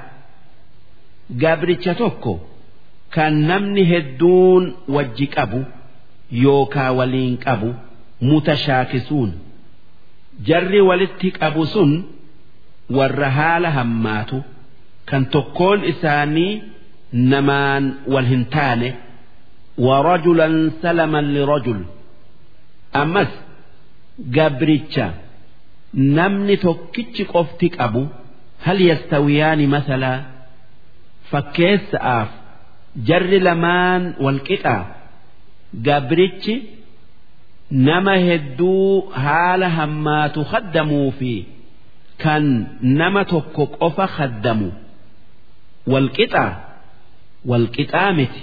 gabricha tokko kan namni hedduun wajji qabu yookaa waliin qabu mutashaakisuun jarri walitti qabu sun warra haala hammaatu kan tokkoon isaanii namaan wal hin taane warajulan salaman lirajul ammas gabricha namni tokkichi qofti qabu hal yastawiyaani masalaa fakkeessa'aaf jarri lamaan wal qixaa gabrichi nama hedduu haala hammaatu haddamuu fi kan nama tokko qofa haddamu walqixaa walqixaa miti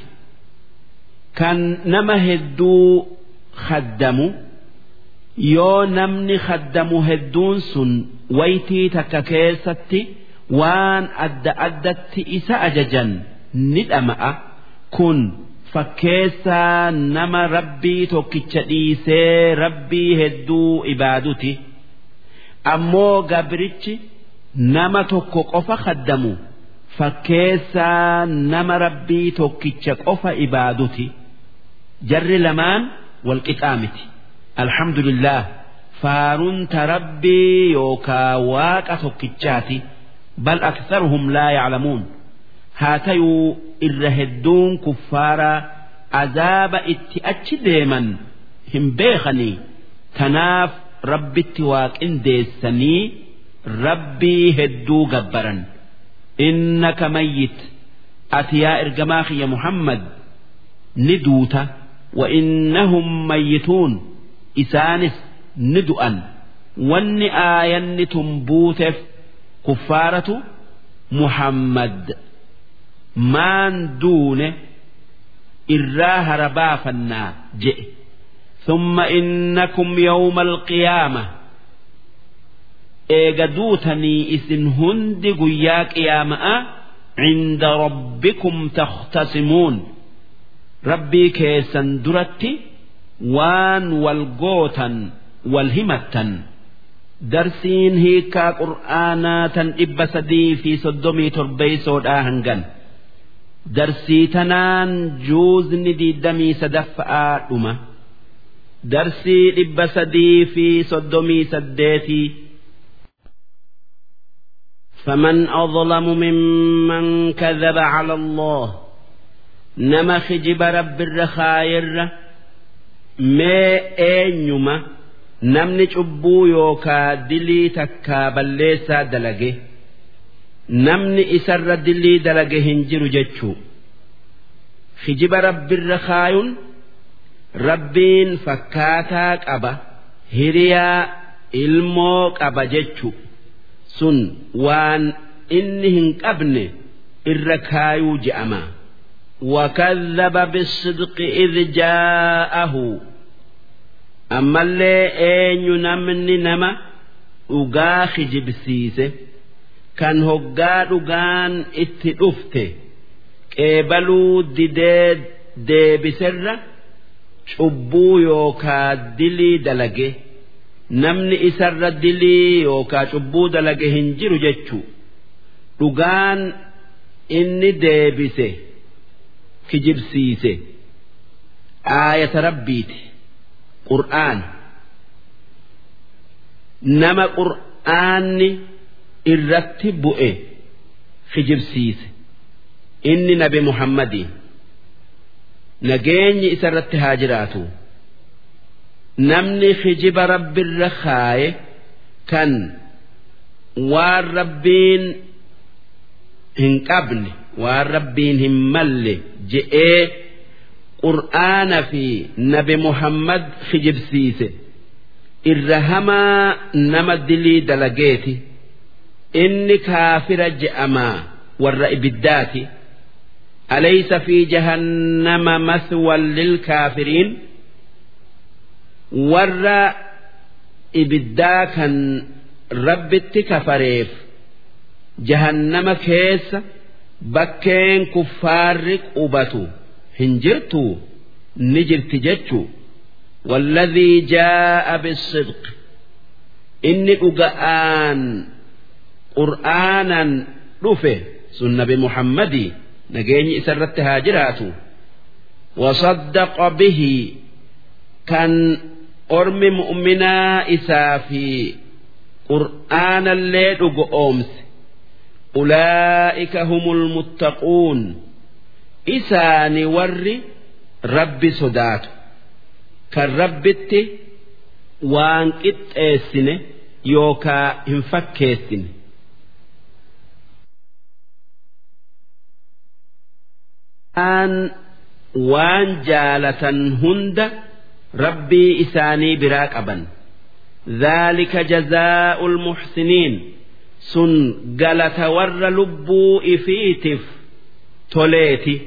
kan nama hedduu haddamu yoo namni haddamu hedduun sun waytii takka keessatti waan adda addatti isa ajajan ni dhama'a kun fakkeessaa nama rabbii tokkicha dhiisee rabbii hedduu ibaaduti ammoo gabrichi nama tokko qofa haddamu fakkeessaa nama rabbii tokkicha qofa ibaaduti jarri lamaan walqixaa miti alhamdulillah faarunta rabbii yookaa waaqa tokkichaati bal aktharuhum laa yaclamuun haa tayuu irra hedduun kuffaaraa azaaba itti achi deeman hin beekanii tanaaf rabbitti waaqindeessanii rabbii hedduu gabbaran innaka mayyit ati yaa ergamaa kiyya muhammad ni duuta wa innahum mayyituun isaanis ni du'an wanni aayanni tun buuteef kuffaaratu muhammad maan duune irraa hara baafannaa je'e ثم إنكم يوم القيامة eega duutanii isin hundi guyyaa qiyaama'a cinda rabbikum takhtasimuun rabbii keessan duratti waan wal gootan wal himattan darsiin hiikaa qur'aanaa tan dhibba sadii fi soddomii torbeeysoodhaa hangan darsii tanaan juuzni diidamii sadaffa'aa dhuma darsii dhibba sadii fi soddomii saddeetii فمن أظلم ممن كذب على الله نما خجب رب الرخاير ما أينما نمني أبو يوكا دلي تكا بليسا دلقه نمني إسر دلي دلقه هنجر جتشو خجب رب الرخايون ربين فكاتاك أبا هريا ilmoo qaba jechu sun waan inni hin qabne irra kaayuu je'ama. وكذب بالصدق إذ جاءه أما اللي أين نمني نما أغاخ جبسيسه كان هقا أغان اتدفته قبلوا ديدي دي بسرة cubbuu yookaa dilii dalage namni isarra dilii yookaa cubbuu dalage hin jiru jechuu dhugaan inni deebise kijibsiise aayata rabbiiti qur'aan nama qur'aanni irratti bu'e kijibsiise inni nabi muhammadiin nageenyi isarratti haa jiraatu namni kijiba rabbirra kaaye kan waan rabbiin hin qabne waan rabbiin hin malle je'ee qur'aana fi nabi muhammad kijibsiise irra hamaa nama dilii dalageeti inni kaafira je'amaa warra ibiddaati. أليس في جهنم مثوى للكافرين ور إبدا كان رب كفريف جهنم كيس بكين كفار قبتو هنجرتو نجرت جتشو والذي جاء بالصدق إني أقآن قرآنا رفه سنة بمحمدي nageenyi isarratti haa jiraatu wasaddaqa bihi kan ormi mu'minaa isaa fi qur'aanallee dhugo oomse ulaa'ika humul muttaquun isaani warri rabbi sodaatu kan rabbitti waan qixxeessine yookaa hin fakkeessine waan jaalatan hunda rabbii isaanii biraa qaban ذلك جزاء المحسنين سن قالت ور لبو إفيتف توليتي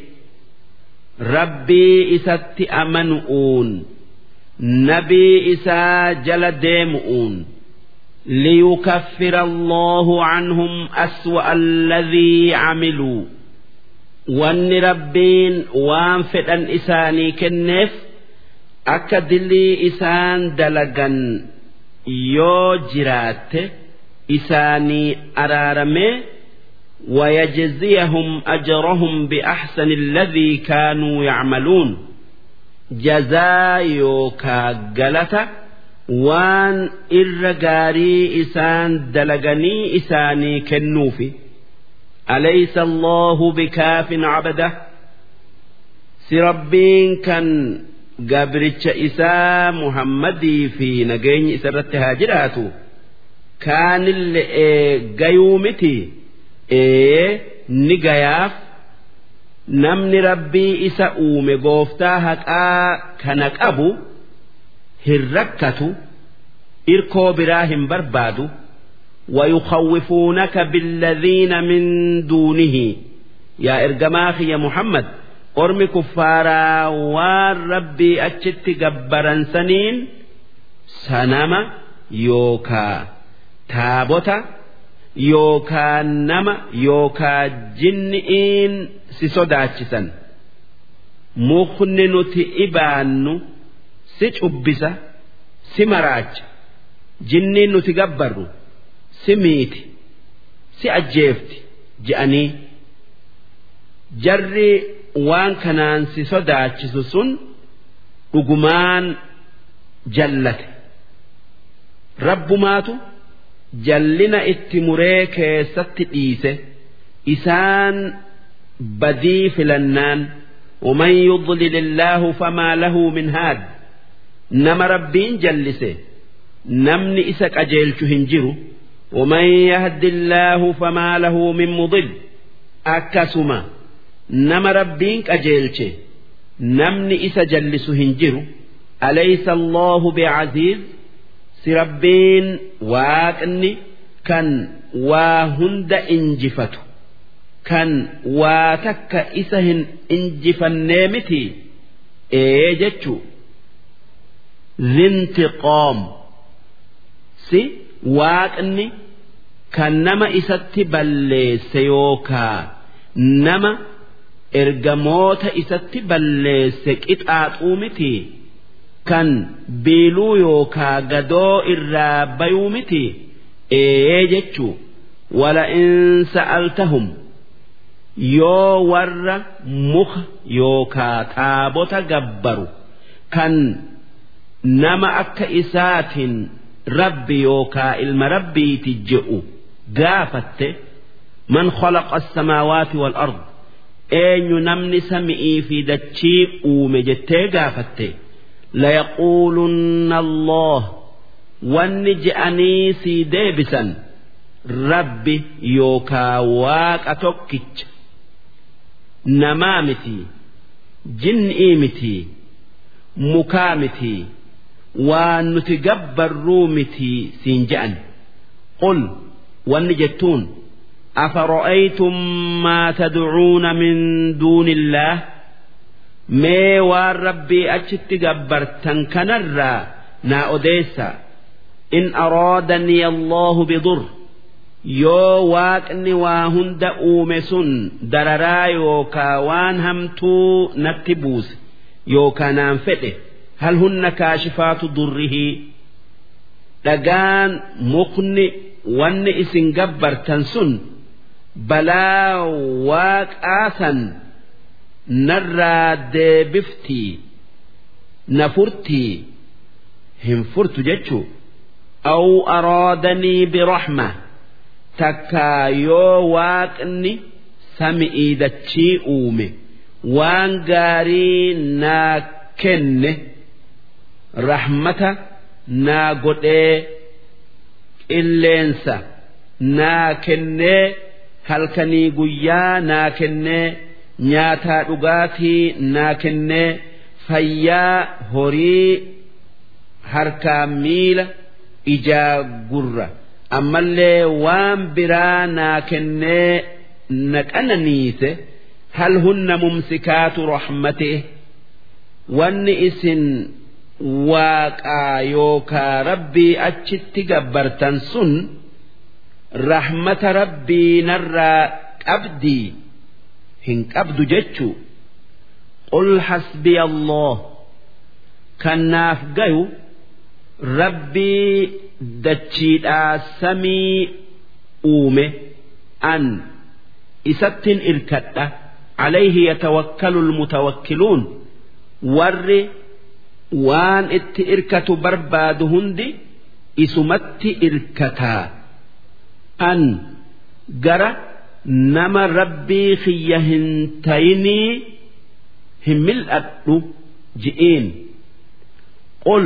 ربي إسات أمنؤون نبي إسا جل ديمؤون ليكفر الله عنهم أسوأ الذي عملوا wanni rabbiin waan fedhan isaanii kenneef akka dilii isaan dalagan yoo jiraatte isaanii araaramee ويجزيهم أجرهم بأحسن الذي كانوا يعملون جزاء يوكا قلتا وان إرقاري إسان دلقني إساني كنوفي أليس الله بكاف عبده سربين كان قابرتش إساء محمدي في نجين إسرت هاجراته كان اللي قيومتي ee ni gayaaf namni rabbii isa uume gooftaa haqaa kana qabu hin rakkatu irkoo biraa hin barbaadu ويخوفونك بالذين من دونه يا إرجماخ يا محمد أرمي كفارا والربي أتشت جبرا سنين سنما يوكا تابوتا يوكا نما يوكا جنئين سسوداتشسن مخن إبانو سيشبسا سمراج جنين نتجبرو si miiti si ajjeefti je'anii jarri waan kanaan si sodaachisu sun dhugumaan jallate rabbumaatu jallina itti muree keessatti dhiise isaan badii filannaan ومن يضلل الله فما له من هاد نما ربين جلسه نمني إسك أجيلش هنجرو ومن يهد الله فما له من مضل أكسما نما ربينك أجيلش نمني إسا جلس هنجر أليس الله بعزيز سربين واكني كان واهند إنجفته كان واتك إسهن إنجفنيمتي إيجتشو ذي انتقام سي waaqni kan nama isatti balleesse yookaa nama ergamoota isatti balleesse qixaaxuu miti kan biiluu yookaa gadoo irraa bayuu miti ee jechuu wala'in sa'altahum yoo warra muka yookaa taabota gabbaru kan nama akka isaatiin rabbi yookaa ilma rabbiiti je'u gaafatte man khalaqa as-samaawaati wal ard eenyu namni sami'ii fi dachii uume jettee gaafatte layaquulunna allah wanni je'anii sii deebisan rabbi yookaa waaqa tokkicha namaa miti jinnii miti mukaa miti waan nuti gabbarruu miti siin je'an qul wanni jettuun أفرأيتم ما تدعون من دون الله mee waan rabbii achitti gabbartan kanarraa naa odeessa in araadanii allahu bidur yoo waaqni waa hunda uume sun dararaa yookaa waan hamtuu natti buuse yookaa naan fedhe hal hunna kaashifaatu durrihii dhagaan mukni wanni isin gabbartan sun balaa waaqaasan narraa deebiftii na furtii hin furtu jechuu aw araadanii birahma takkaa yoo waaqni sami'ii dachii uume waan gaarii naa kenne rahmata naa godhee qilleensa naa kennee halkanii guyyaa naa kennee nyaataa dhugaatii naa kennee fayyaa horii harkaa miila ijaa gurra ammallee waan biraa naa kennee na qananiise hal hunna mumsikaatu rahmatee wanni isin waaqaa yookaa rabbii achitti gabbartan sun rahmata rabbii narraa qabdii hin qabdu jechuu qul hasbiya allah kannaaf gayu rabbii dachiidhaa samii uume an isattin irkadha alayhi yatawakkalu almutawakkiluun warri waan itti irkatu barbaadu hundi isumatti irkataa an gara nama rabbii kiyya hin tayinii hin mil'adhu ji'iin qul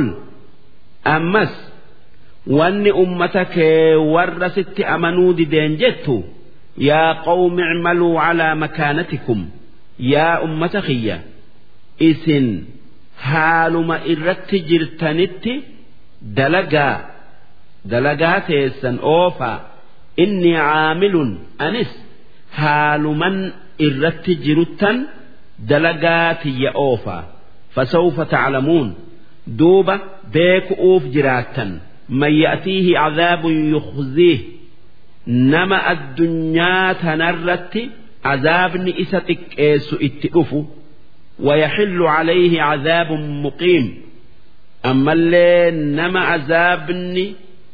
ammas wanni ummata kee warra sitti amanuu dideen jettu yaa qawmi icmaluu calaa makaanatikum yaa ummata kiyya isin haaluma irratti jirtanitti dalagaa dalagaa teessan oofaa inni caamilun anis haaluman irratti jiruttan dalagaa tiyya oofaa fasawfa taclamuun duuba beeku'uuf jiraattan man ya'tiihi cadaabun yukhziih nama addunyaa tanarratti عذابني إسا تكيس اتئفو ويحل عليه عذاب مقيم أما اللي نما عذابني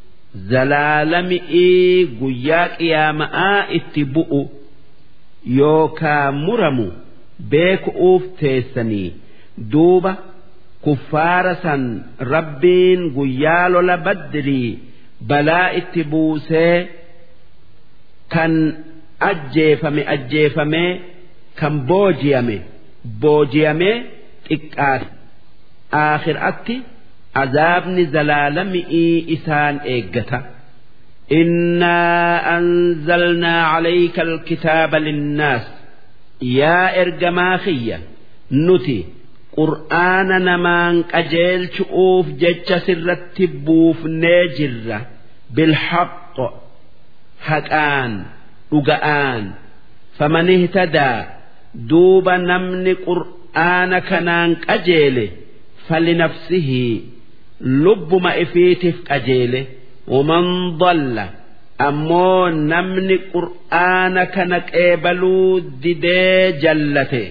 زلالمئي قياك يا ماء اتبؤ يوكا مرمو بيك أوف تيسني دوبة كفارة ربين قيال لبدري بلا اتبوسي كان ajjeefame ajjeefamee kan booji'ame booji'amee xiqqaate aakhiraatti azaabni zalaalami'ii isaan eeggata. إنا أنزلنا عليك الكتاب للناس يا إرجماخية نتي قرآن نمان أجيل شؤوف جتش سرت بوف نجرة بالحق حقان dhuga'aan faman ihtadaa duuba namni qur'aana kanaan qajeele falinafsihi lubbuma ifiitiif qajeele waman dalla ammoo namni qur'aana kana qeebaluu didee jallate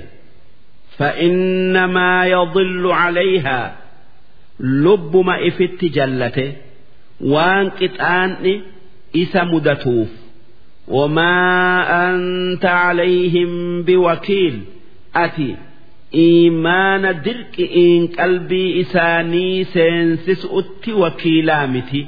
فإنما يضل عليها لب ما إفت جلته وان قطعان إسا مدتوف وما أنت عليهم بوكيل أتي إيمان درك إن قلبي إساني سينسس أتي وكيلامتي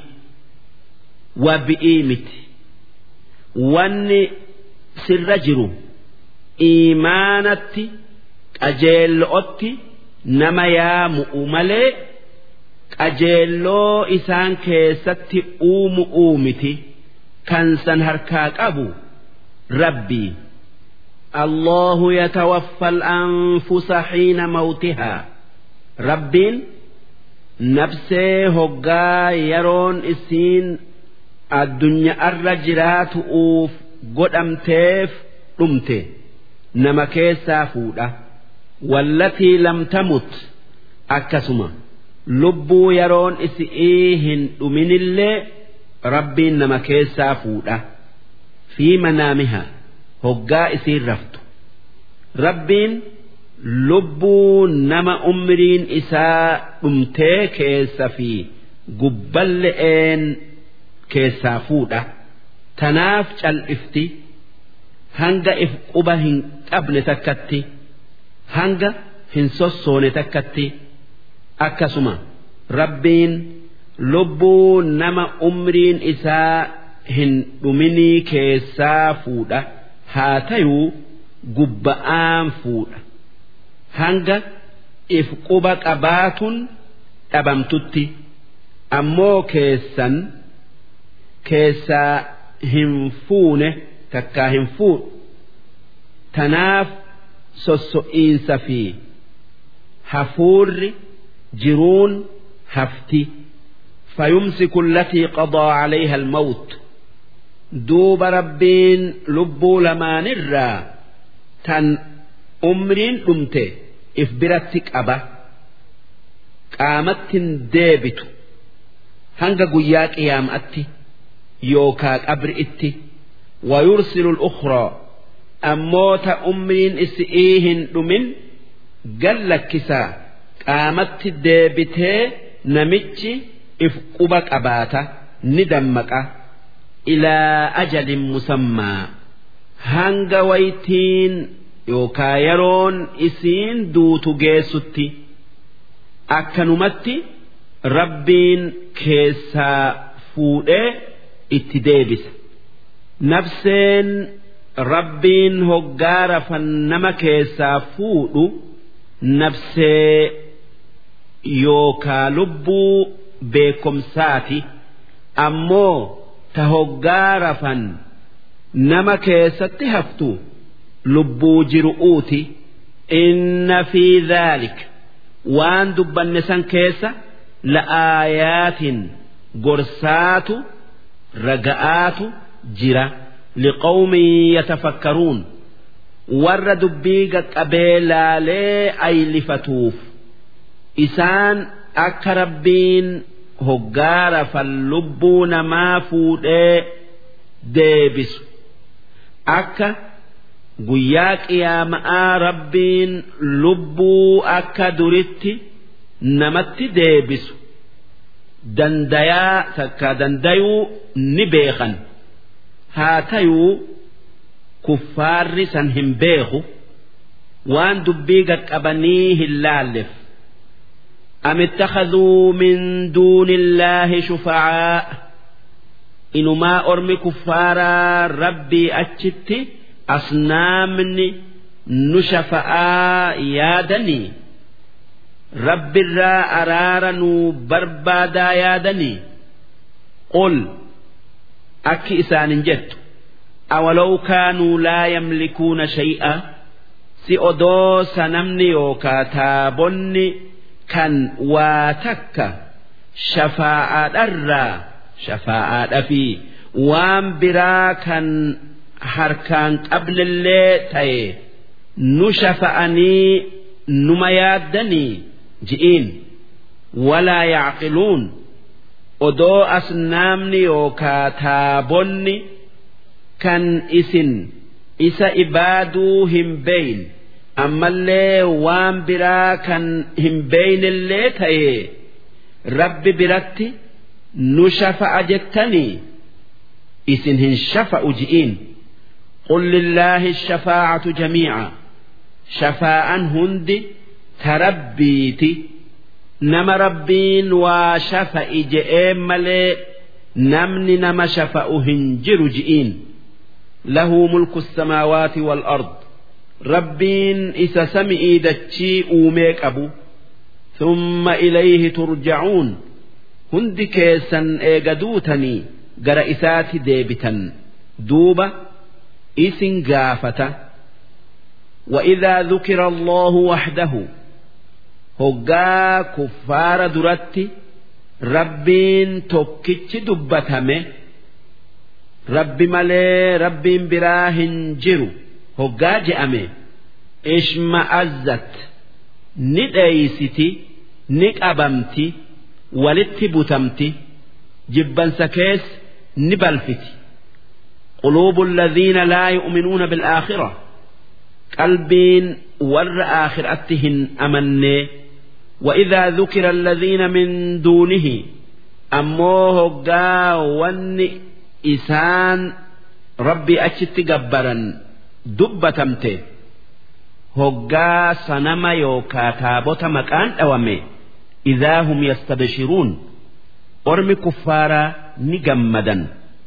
وبئيمتي واني سرجر إيمانتي أجيل أتي نما يا مؤملي أجيلو إسان كيستي أوم أومتي kan san harkaa qabu rabbii الله يتوفى الأنفس حين موتها ربين نفسي هقا يرون إسين الدنيا الرجرات أوف قد أمتيف رمتي نما كيسا فودا والتي لم تمت أكسما لبو يرون إسئيهن من اللي rabbiin nama keessaa fuudha fi manaamiha hoggaa isiin raftu rabbiin lubbuu nama umriin isaa dhumtee keessa fi gubballe'een keessaa fuudha tanaaf cal'ifti hanga if quba hin qabne takkatti hanga hin sossoone takkatti akkasuma rabbiin. lubbuu nama umriin isaa hin dhuminii keessaa fuudha haa tayuu gubba'aan fuudha hanga if quba qabaatun dhabamtutti ammoo keessan keessaa hin fuune takkaa hin fuudhu tanaaf sosso'iinsa fi hafuurri jiruun hafti. فيمسك التي قضى عليها الموت دوب ربين لبو لما نرى تن أمرين أمته إفبرتك أبا قامت ديبت هنگا قياك إيام أتي يوكاك أبر إتي ويرسل الأخرى أموت أمرين إسئيهن أمن قال لك كسا قامت ديبته نمتشي if quba qabaata ni dammaqa ilaa ajalin musammaa hanga waytiin yookaa yeroon isiin duutu geessutti akkanumatti rabbiin keessaa fuudhee itti deebisa nafseen rabbiin hoggaa rafan nama keessaa fuudhu nafsee yookaa lubbuu beekomsaati ammoo ta hoggaa rafan nama keessatti haftu lubbuu jiru'uuti inna fi dhaalik waan dubbanne san keessa la'aayaatin gorsaatu raga'aatu jira liqawmin yatafakkaruun warra dubbii qaqqabee laalee aylifatuuf isaan akka rabbiin hoggaara fan lubbuu namaa fuudhee deebisu akka guyyaa qiyaama'aa rabbiin lubbuu akka duritti namatti deebisu dandayaa takka dandayuu ni beekan haa tayuu kuffaarri san hin beeku waan dubbii qaqqabanii hin laalleef أم اتخذوا من دون الله شفعاء إنما أرمي كفارا ربي أتشت أصنامني نشفعاء يادني رب الرا أرارا بربادا يادني قل أكي إسان جت أولو كانوا لا يملكون شيئا سئدو سنمني يوكا تابني kan waa takka shafaa'aadharraa shafaa'aadha fi waan biraa kan harkaan qablillee ta'e nu shafa'anii numa yaaddanii ji'iin walaa yaaqiluun odoo asnaamni yookaa taabonni kan isin isa ibaaduu hin beeyn ammallee waan biraa kan hin beeynillee ta'e rabbi biratti nu shafa'a jettanii isin hin shafa'u ji'iin qul lillaahi shafaa'atu jamiica shafaa'an hundi tarabbiiti nama rabbiin waa shafa'i je'ee malee namni nama shafa'u hin jiru ji'iin lahu mulku samaawaati wal ard rabbiin isa sami'ii dachii uumee qabu thumma ilayhi turja'uun hundi keessan eega duutanii gara isaati deebitan duuba isin gaafata وإذا ذكر الله وحده هقا كفار درتي ربين توكيتش دبتمه ربي مالي ربين براهن جرو hoggaa je'ame ishma'azzat ni dheeysiti ni qabamti walitti butamti jibbansa kees ni balfiti قلوب الذين لا يؤمنون بالآخرة قلبين ور آخرتهن أمني وإذا ذكر الذين من دونه أموه قا ون إسان ربي أشت جبرا dubbatamte hoggaa sanama yookaa taabota maqaan dhawame idaa hum yastabshiruun ormi kuffaaraa ni gammadan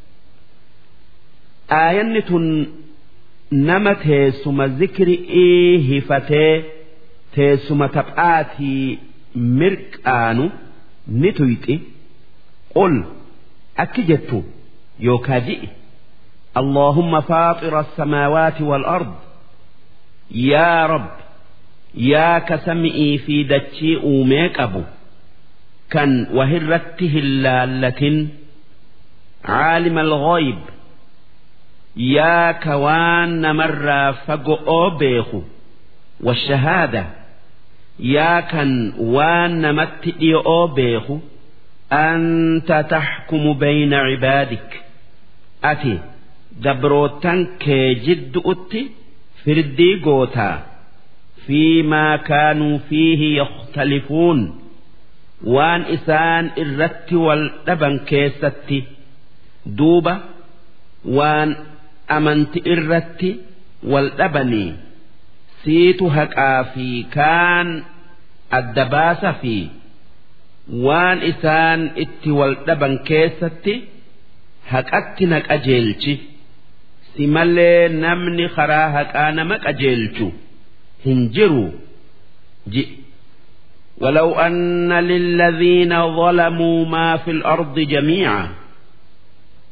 aayanni tun nama teessuma zikri'ii hifatee teessuma taphaatii mirqaanu ni tuyxi qul akki jettu yookaa ji'i اللهم فاطر السماوات والأرض يا رب يا كسمئي في دتشي أوميك أبو كان وهرته اللالة عالم الغيب يا كوان مرة فقو بيخو والشهادة يا كان وان متئي بيخو أنت تحكم بين عبادك أتي gabrootan kee jiddu'utti firdii gootaa fiimaa kaanuu fiihi yakhtalifuun waan isaan irratti wal dhaban keessatti duuba waan amanti irratti wal dhabanii siitu haqaa fi kaan adda baasa fi waan isaan itti wal dhaban keessatti haqatti na qajeelchi. si malee namni karaa haqaa nama qajeelchu hin jiru ji ولو أن للذين ظلموا ما في الأرض جميعا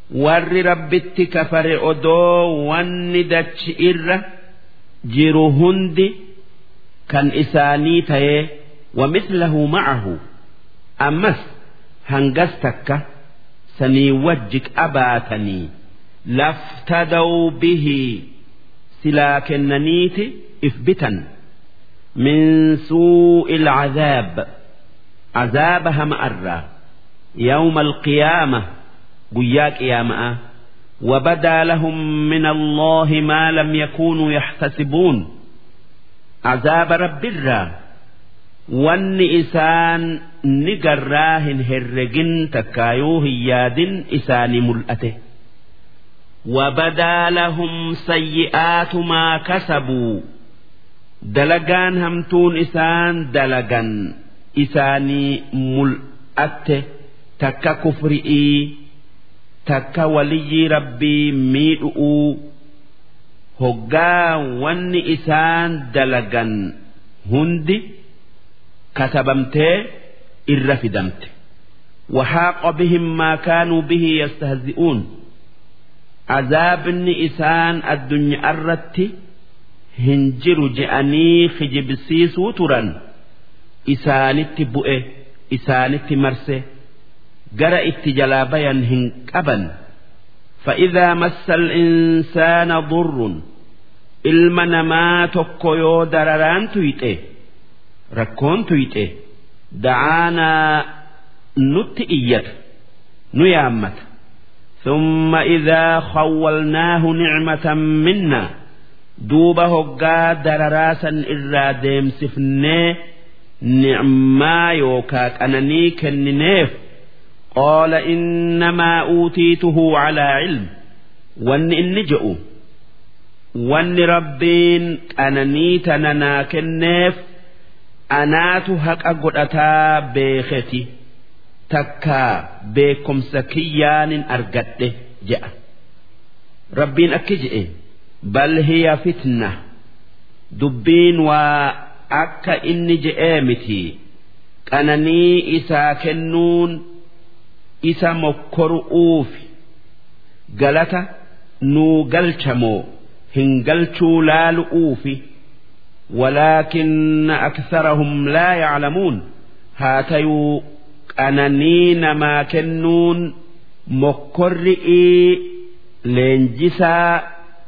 warri rabbitti kafare odoo wanni dachi irra jiru hundi kan isaanii ta'ee ومثله معه أمس هنجستك سني وجك أباتني لافتدوا به سلاكننيت إثبتا من سوء العذاب عذابها مأرة يوم القيامة قياك يا ماء وبدا لهم من الله ما لم يكونوا يحتسبون عذاب رب الرّ wanni isaan ni garraa hin herregin takkaayuu hin yaadin isaanii mul'ate. وبدا لهم سيئات ما كسبوا دلقان همتون إسان دلقان إساني ملأت تكا كفرئي تكا ولي ربي ميدؤ هقا ون إسان دلقان هندي كتبمتي الرفدمت وحاق بهم ما كانوا به يستهزئون عذابني إسان الدنيا الرت هنجر جأني خجبسيسو ترا إسانت بؤه إسانت مرسه جرى اتجلابيا هنكبا فإذا مس الإنسان ضر المنما تكيو درران تيته rakkoon tuyxe dacaanaa nutti iyyata nu yaammata ثم إذا خولناه نعمة منا دوب هقا درراسا إرا ديم سفني نعما يوكاك أنني كننيف قال إنما أوتيته على علم وان إن جئوا وان ربين أنني تننا كنيف anaatu haqa godhataa beeketi takkaa beekumsa kiyyaanin argadhe je'a rabbiin akki je'e bal hiya fitna dubbiin waa akka inni je'ee miti qananii isaa kennuun isa mokkoru'uufi galata nuu galchamoo hin galchuu laalu'uufi. ولكن أكثرهم لا يعلمون هاتيو قنانين ما كنون مكرئي لينجسا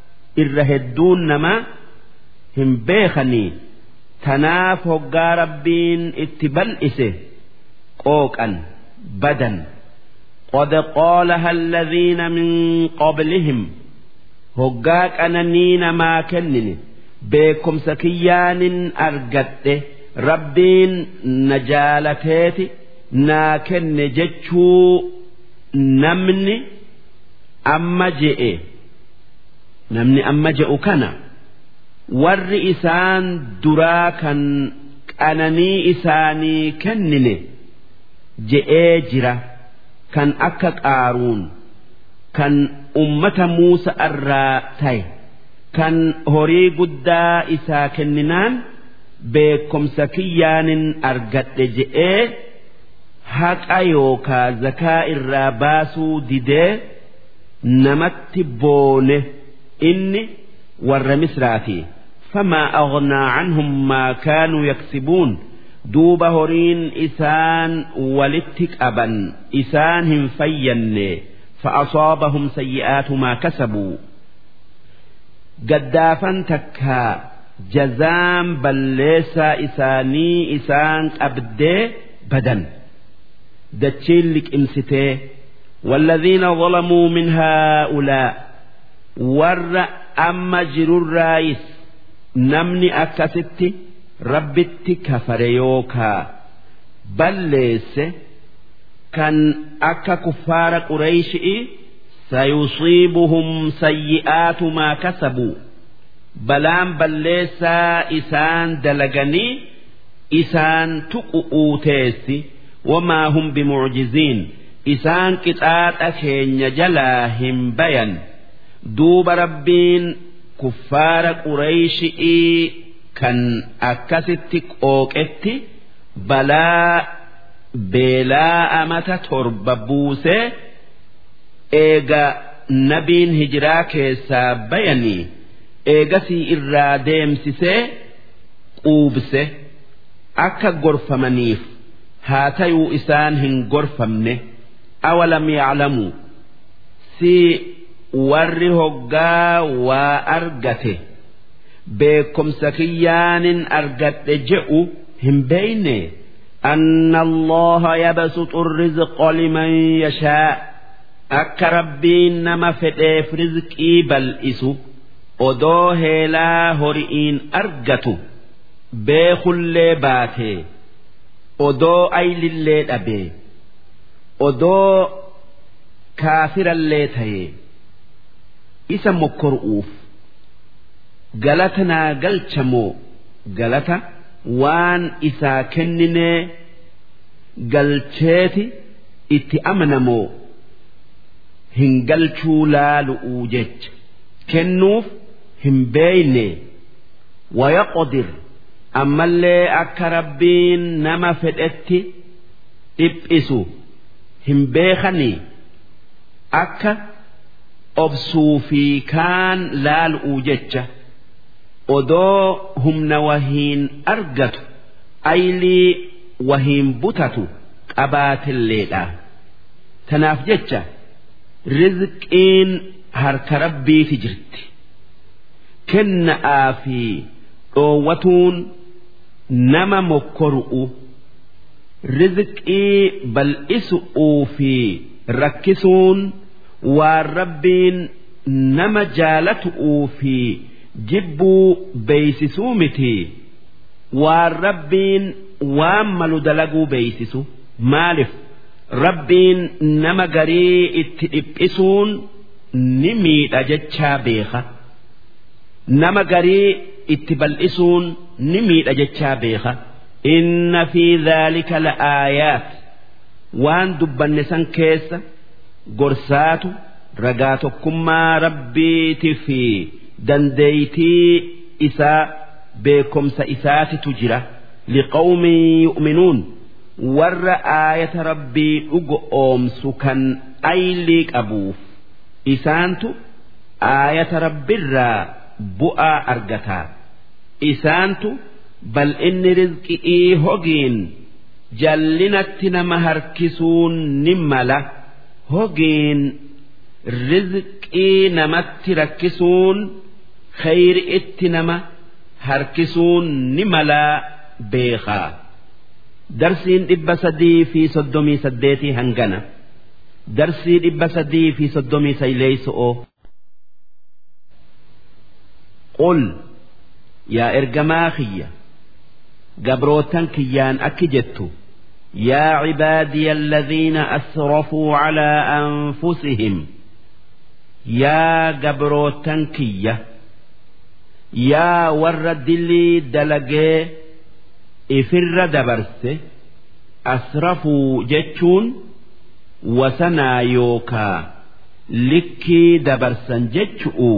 إرهدون نما هم بيخني تناف هقا ربين اتبلئسه قوكا بدا قد قالها الذين من قبلهم هقا قنانين ما كنني beekumsa kiyyaanin argadhe rabbiin na jaalateeti naa kenne jechuu namni amma je'e namni amma je'u kana warri isaan duraa kan qananii isaanii kennine je'ee jira kan akka qaaruun kan ummata muusa irraa ta'e. kan horii guddaa isaa kenninaan beekumsa kiyyaanin argadhe je'ee haqa yookaa zakaa irraa baasuu didee namatti boone inni warra misraati famaa aghnaa canhum maa kaanuu yaksibuun duuba horiin isaan walitti qaban isaan hin fayyanne فأصابهم سيئات ما كسبوا gaddaafan takkaa jazaan balleessaa isaanii isaan qabdee badan dachiin liqimsitee والذين ظلموا من هؤلاء ور أما جرو الرايس نمني أكست ربت كفر يوكا بل ليس كان أكا كفار قريش سيصيبهم سيئات ما كسبوا بلان بليسا إسان دلغني إسان تقؤوتيسي وما هم بمعجزين إسان كتات أكين جلاهم بيان دوب ربين كفار قريش إي كان أكست أوكت بلا بلا أمة ترببوسه eega nabiin hijiraa keessaa bayanii eegasii irraa deemsisee quubse akka gorfamaniif haa tayuu isaan hin gorfamne awalam yaclamuu si warri hoggaa waa argate beekomsa kiyyaanin argadhe je'u hin beeyne أن الله يبسط الرزق لمن يشاء akka rabbiin nama fedheef rizqii bal'isu odoo heelaa hori'iin argatu beekullee baatee odoo aylillee dhabee odoo kaafirallee tayee isa mokkoru'uuf galata naa galchamoo galata waan isaa kenninee galcheeti itti amanamoo hin galchuu laalu'uu jecha kennuuf hin beeyne wayaqodir ammallee akka rabbiin nama fedhetti dhiphisu hin beekanii akka obsuu fi kaan laalu'uu jecha odoo humna wahiin argatu aylii wahiin butatu qabaatilleedha tanaaf jecha rizqiin harka rabbiiti jirti kenna'aa fi dhoowwatuun nama mokkoru'u rizqii bal'isu'uu fi rakkisuun waan rabbiin nama jaalatu'uu fi jibbuu beeysisuu miti waan rabbiin waan malu dalaguu beeysisu maaliif rabbiin nama garii itti dhiphisuun ni miidha jechaa beeka nama garii itti bal'isuun ni miidha jechaa beeka inna fi dhaalika la'aayaat waan dubbanne san keessa gorsaatu ragaa tokkummaa rabbiiti fi dandeeytii isaa beekomsa isaatitu jira liqawmin yu'minuun warra aayata rabbii dhugo oomsu kan aylii qabuuf isaantu aayata rabbirraa bu'aa argataa isaantu bal inni rizqi'ii hogiin jallinatti nama harkisuun ni mala hogiin rizqii namatti rakkisuun khayri itti nama harkisuun ni malaa beekaa. darsiin dhibba sadii fi soddomii saddeetii hangana darsii dhibba sadii fi soddomii sayleeyso'oo qul yaa ergamaa kiyya gabrootan kiyyaan akki jettu يا عبادي الذين أسرفوا على أنفسهم يا جبروتنكية يا ورد لي دلقي ifirra dabarse asrafuu jechuun wasanaa yookaa likkii dabarsan jechu'u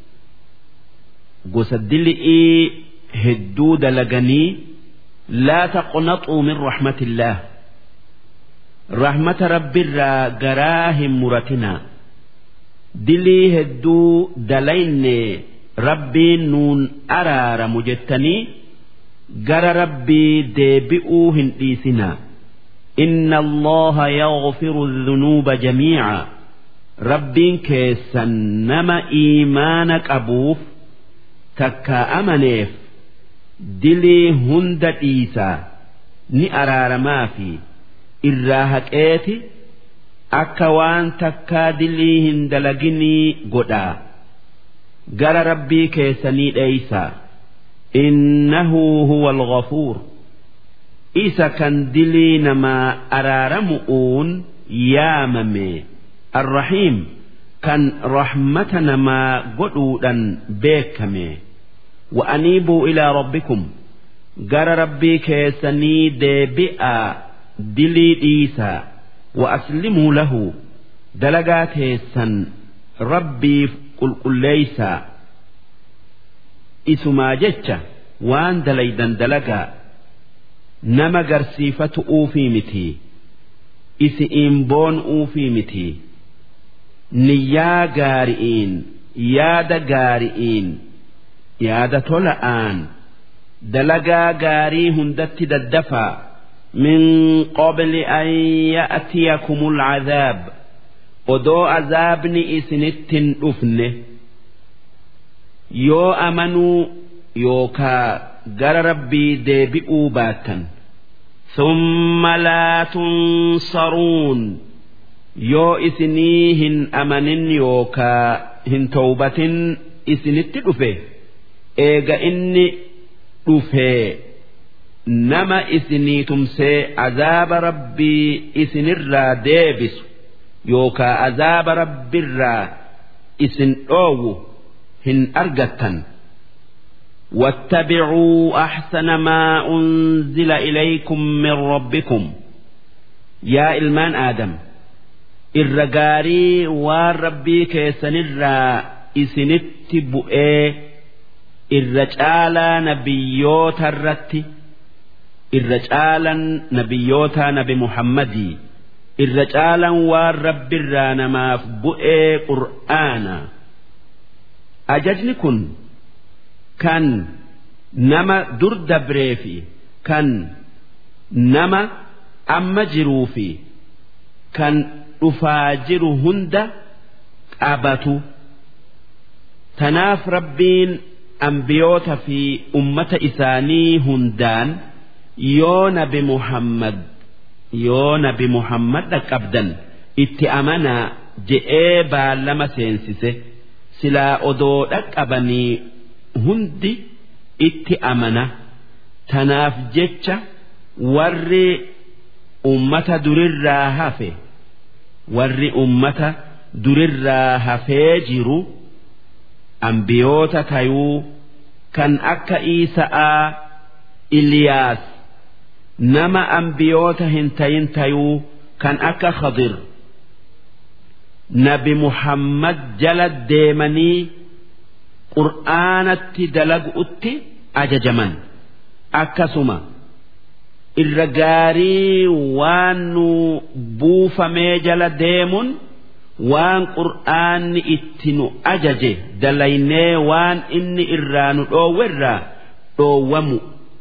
gosa dili'ii hedduu dalaganii laa taqnaxuu min rahmatillaah rahmata rabbiirraa garaa hin muratinaa dilii hedduu dalayne rabbiin nuun araaramu jettanii gara rabbii deebi'uu hin dhiisinaa inna allaha yaghfiru dhunuuba jamiica rabbiin keessan nama iimaana qabuuf takka amaneef dilii hunda dhiisaa ni araaramaa fi irraa haqeeti akka waan takkaa dilii hin dalaginii godhaa gara rabbii keessanii dheeysaa إنه هو الغفور إذا كان دلي نما أرارمؤون يا ممي الرحيم كان رحمتنا ما قدودا بيكمي وأنيبوا إلى ربكم قال ربي كيسني ديبئا دلي إيسا وأسلموا له دلقات هيسن ربي قل قل ليسا isumaa jecha waan dalaydan dalagaa nama garsiifatu uufii miti isi'iin boon uufii miti niyyaa gaari'iin yaada gaari'iin yaada tola'aan dalagaa gaarii hundatti daddafaa min qabli an ya'tiyakumul cadaab odoo azaabni isinittin dhufne yoo amanuu yookaa gara rabbii deebi'uu baattan ثم لا تنصرون yoo isinii hin amanin yookaa hin towbatin isinitti dhufe eega inni dhufee nama isinii tumsee azaaba rabbii isinirraa deebisu yookaa azaaba rabbiirraa isin dhoowwu hin argattan واتبعوا أحسن ما أنزل إليكم من ربكم يا إلمان آدم irra gaarii waan rabbii keessanirraa isinitti bu'ee irra caalaa nabiyyoota irratti irra caalan nabiyyoota nabi muhammadii irra caalan waan rabbirraa namaaf bu'ee qur'aana ajajni kun kan nama dur dabree fi kan nama amma jiruu fi kan dhufaa jiru hunda qabatu tanaaf rabbiin ambiyoota fi ummata isaanii hundaan yoo nabi muhammad yoo nabi muhammad dhaqqabdan itti amanaa je'ee baallama seensise silaa odoo dhaqqabanii hundi itti amana tanaaf jecha warri ummata durirraa hafe warri ummata durirraa hafee jiru ambiyoota tayuu kan akka Iisa'aa Iliyaas nama ambiyoota hin tayin tayuu kan akka Khadir nabi Muhammad jala deemanii qur'aanatti dalagu'utti ajajaman akkasuma. irra gaarii waan nu buufamee jala deemuun waan qur'aanni itti nu ajaje dalaynee waan inni irraa nu dhoowwerraa dhoowwamu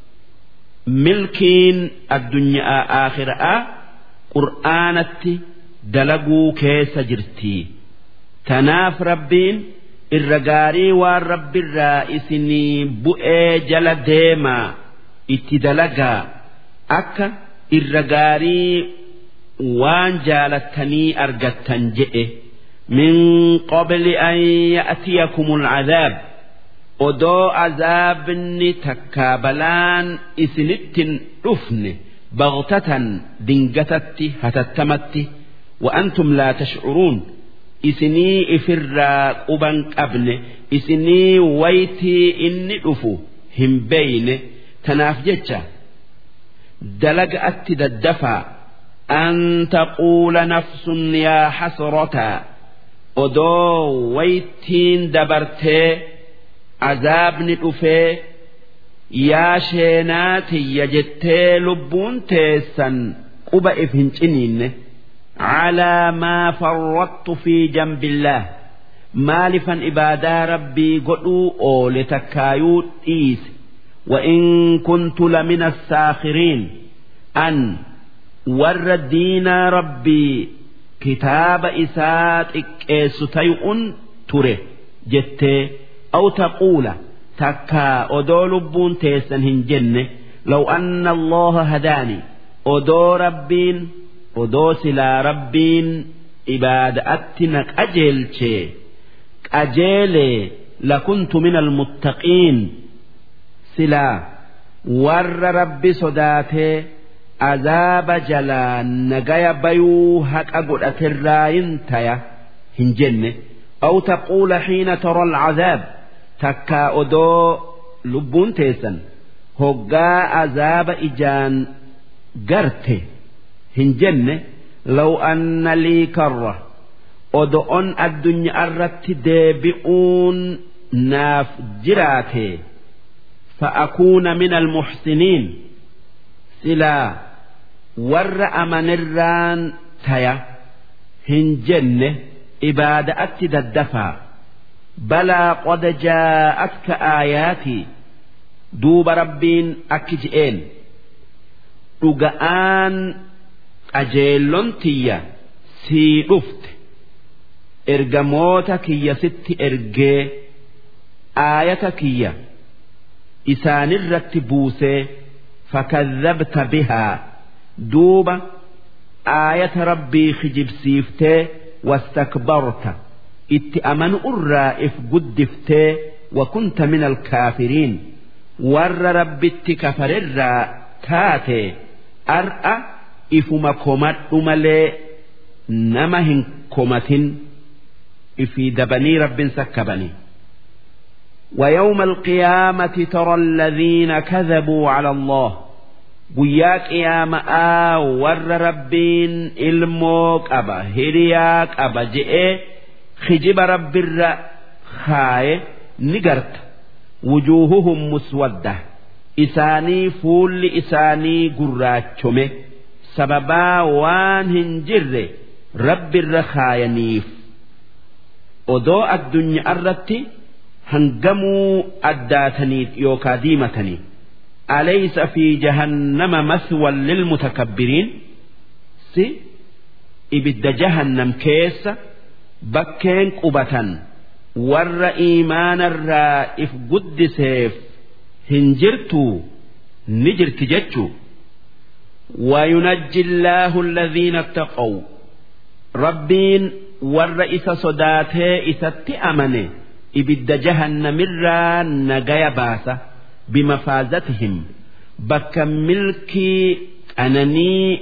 milkiin addunyaa aakhiraa qur'aanatti dalaguu keessa jirti tanaaf rabbiin irra gaarii waan rabbirraa isinii bu'ee jala deemaa itti dalagaa. akka irra gaarii waan jaalattanii argattan jedhe min qabli an ya'tiyakumul cadaab odoo azaabni takkaa balaan isinittin dhufne bagtatan dingatatti hatattamatti وأنتم لا تشعرون isinii ifirraa quban qabne isinii waytii inni dhufu hin beeyne tanaaf jecha دلقأت ددفا أن تقول نفس يا حسرة أدو ويتين دبرتي عذاب نتفي يا شيناتي يجتي لبون تيسا قبا إفهنشنين على ما فرطت في جنب الله مالفا إبادا ربي قلوا أولي تكايوت إيسي وإن كنت لمن الساخرين أن ور الدين ربي كتاب إسات إكيستيء تره جت أو تقول تكا أدو لبون تيسن هنجن لو أن الله هداني أدو ربين أدو سلا ربين إباد أتنك أجل شيء أجيلي لكنت من المتقين silaa warra rabbi sodaatee azaaba jalaa nagaya bayuu haqa godhaterraayin taya hin jenne aw taquula xiina tara alcazaab takkaa odoo lubbuun teessan hoggaa azaaba ijaan garte hin jenne law anna lii karra odo'on addunyaa irratti deebi'uun naaf jiraate فأكون من المحسنين سلا ور أمن الران تيا هنجن ibaada'atti daddafaa balaa qad jaa'atka aayaatii duuba rabbiin akki je'een dhuga'aan qajeellon tiyya sii dhufte ergamoota kiyya sitti ergee aayata kiyya isaanirratti buusee fakadhabta bihaa duuba aayata rabbii kijibsiiftee wastakbarta itti amanu irraa if guddiftee wakunta min alkaafiriin warra rabbitti kafarerraa taate ar'a ifuma komadhu malee nama hin komatin ifii dabanii rabbin sakkabanii ويوم القيامة ترى الذين كذبوا على الله guyyaa qiyama'aa warra rabbiin ilmoo qaba hiriyaa qaba je'ee kijiba rabbirra kaaye ni garta wujuuhuhum muswadda isaanii fuulli isaanii gurraachome sababaa waan hin jirre rabbirra kaayaniif odoo addunyaa irratti hangamuu addaataniif yookaa diimataniif أليس في جهنم مثوى للمتكبرين سي إبد جهنم كيس بكين قبة ور إيمان الرائف قد سيف هنجرتو نجرت جتشو وينجي الله الذين اتقوا ربين ور إسا صداته إسا تأمنه إبد جهنم الرا نجايا باسه بمفازتهم بك ملكي أنني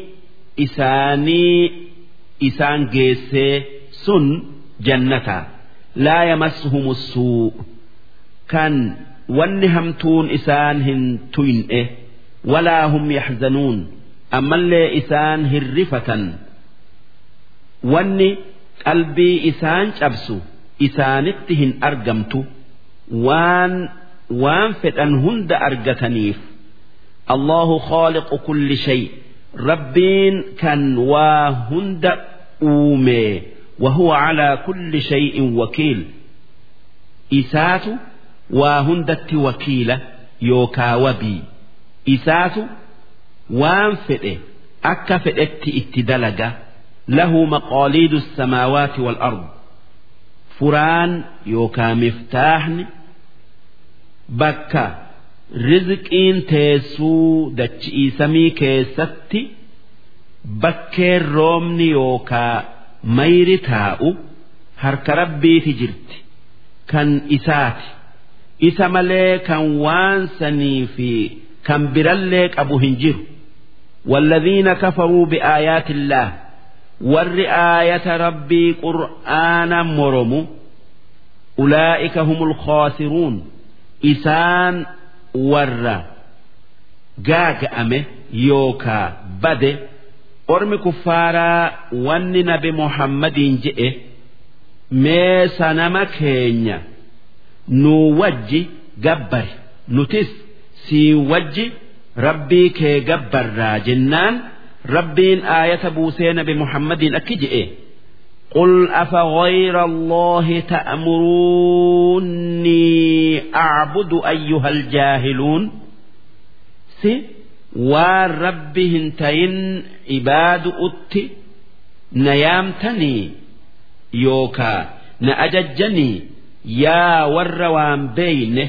إساني إسان جيسي سن جنة لا يمسهم السوء كان ونهمتون إسان هنتوين إيه ولا هم يحزنون أما اللي إسان هرفة وني قلبي إسان شبسو إسانتهن أرقمت وان waan fedhan hunda argataniif Allahu khaaliqu kulli shay rabbiin kan waa hunda uume وهو على كل شيء وكيل إسات وهندت وكيلة يوكا وبي إسات وان فئه أكا فئت اتدلج له مقاليد السماوات والأرض فران يوكا مفتاحن bakka rizqiin teessuu dachi'ii samii keessatti bakkeen roobni yookaa mayri taa'u harka rabbiiti jirti kan isaati isa malee kan waan sanii fi kan birallee qabu hin jiru والذين كفروا بآيات الله ور آية ربي قرآنا مرمو أولئك هم الخاسرون isaan warra gaaga'ame yookaa bade ormi kuffaaraa wanni nabi muhammadiin je'e mee sanama keenya nuu wajji gabbari nutis sii wajji rabbii kee gabbarraa jennaan rabbiin aayata buusee nabi muhammadiin akki je'e قل أفغير الله تأمروني أعبد أيها الجاهلون سي وربهن تين عباد أتي نيامتني يوكا نأججني يا وروان بين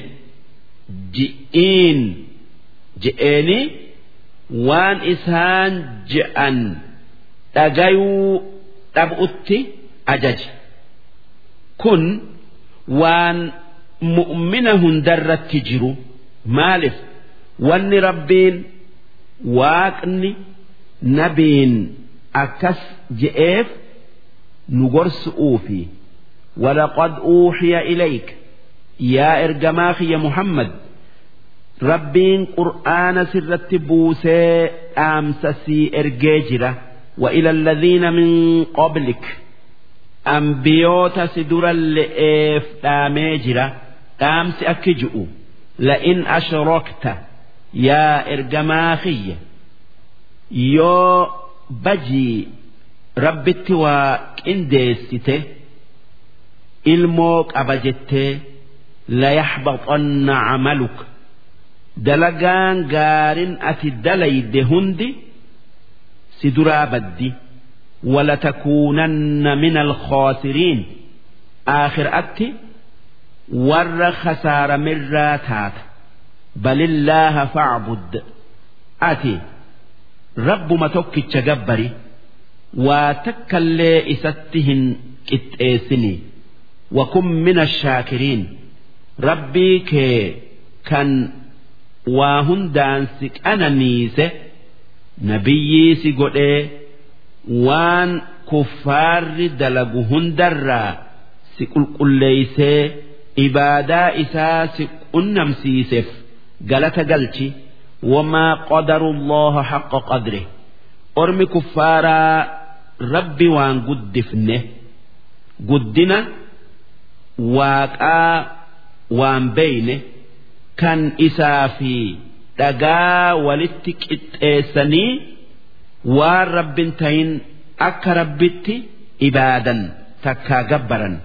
جئين جئيني وان إسان جأن تغيو dhab'utti ajaje kun waan mu'mina hundarratti jiru maalif wanni rabbiin waaqni nabiin akkas je'eef nu gorsu'uufi ولقد أوحي إليك يا إرجماخ يا محمد ربين قرآن سرت بوسي أمسسي إرجاجرة وإلى الذين من قبلك أنبيوت سدر اللئيف تاميجرة تامس أكجؤ لئن أشركت يا إرجماخي يو بجي ربت وإنديسته ilmoo qaba jettee layaxbaxanna camaluka dalagaan gaarin ati dalayde hundi si duraa baddi ولتكونن من الخاسرين آخر أتي ور خسار مراتات بل الله فاعبد أتي رب ما توكي تجبري وتكلي إستهن كتئسني وكن من الشاكرين ربي كي كان واهن سك أنا نيسه نبيي سيقول waan kuffaarri dalagu hundarraa si qulqulleeysee ibaadaa isaa si qunnamsiiseef galata galchi wamaa qadaru allaha haqqa qadre ormi kuffaaraa rabbi waan guddifne guddina waaqaa waan beeyne kan isaa fi dhagaa walitti qixxeessanii waan rabbin tahin akka rabbitti ibaadan takkaa gabbaran.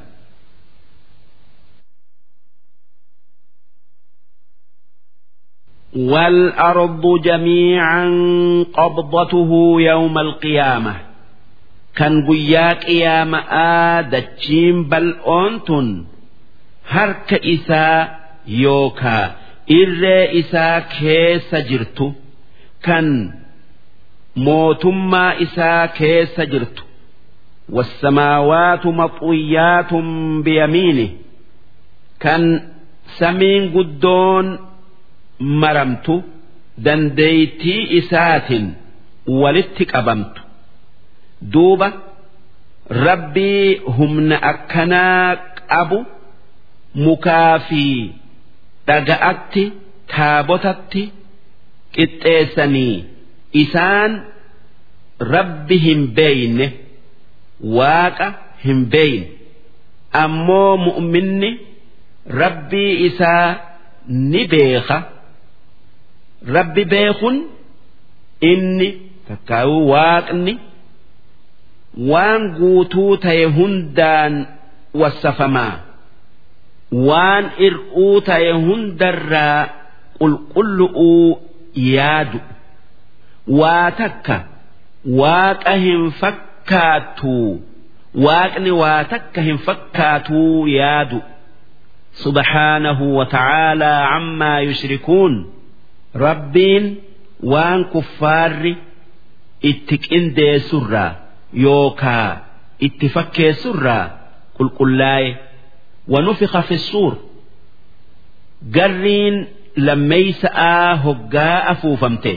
والأرض جميعا قبضته يوم القيامة كان قياك يا دتشين بل أنتن هرك إساء يوكا إر إساء كيس جرتو كان mootummaa isaa keessa jirtu wassamaawaatu maxuyyaatun biyamiini kan samiin guddoon maramtu dandeeytii isaatiin walitti qabamtu duuba rabbii humna akkanaa qabu mukaa fi dhaga'atti taabotatti qixxeessanii isaan rabbi hin beeyne waaqa hin beeyne ammoo mu'minni rabbii isaa ni beeka rabbi beekun inni takkaayuu waaqni waan guutuu ta'e hundaan wassafamaa waan ir'uu ta'e hundarraa qulqullu'uu yaadu waa takka waaqa hin fakkaatu waaqni waa takka hin fakkaatuu yaadu subhaanahu wa ta'aalaa ammaa yushrikuun rabbiin waan kuffaarri itti qindeessurraa yookaa itti fakkeessurraa qulqullaa'e wanufiqa fi suur garriin lammeeysa'aa hoggaa afuufamte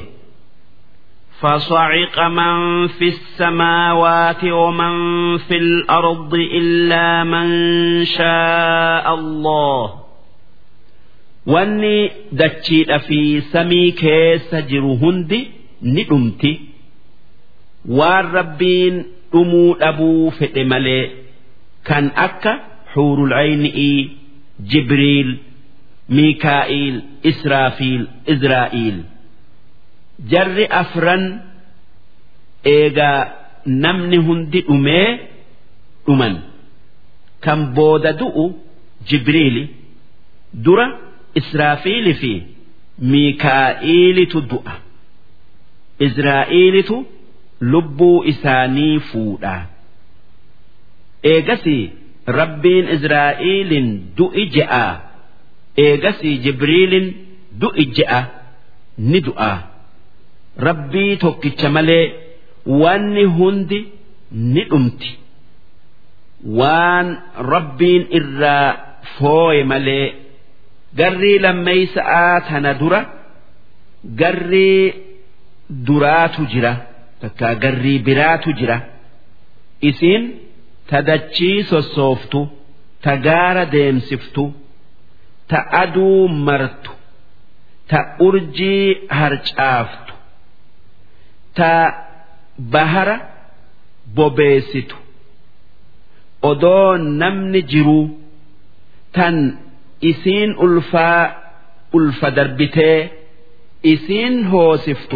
فصعق من في السماوات ومن في الأرض إلا من شاء الله wanni dachiidha fi samii keessa jiru hundi ni dhumti waan rabbiin dhumuu dhabuu fedhe malee kan akka xuurul ayni'ii jibriil miikaa'iil israafiil izraa'iil jarri afran eegaa namni hundi dhumee dhuman kan booda du'u jibriili dura israafiili fi miikaa'iilitu du'a izraa'iilitu lubbuu isaanii fuudha eegasii rabbiin izraa'iilin du'i je'a eegasii jibriilin du'i je'a ni du'a. rabbii tokkicha malee wanni hundi ni dhumti waan rabbiin irraa fooye malee garrii lammeeysa'aa tana dura garrii duraatu jira takkaa garrii biraatu jira isiin tadachii sossooftu ta gaara deemsiftu ta aduu martu ta urjii harcaaftu ta bahara bobeessitu odoo namni jiruu tan isiin ulfaa ulfa darbitee isiin hoosiftu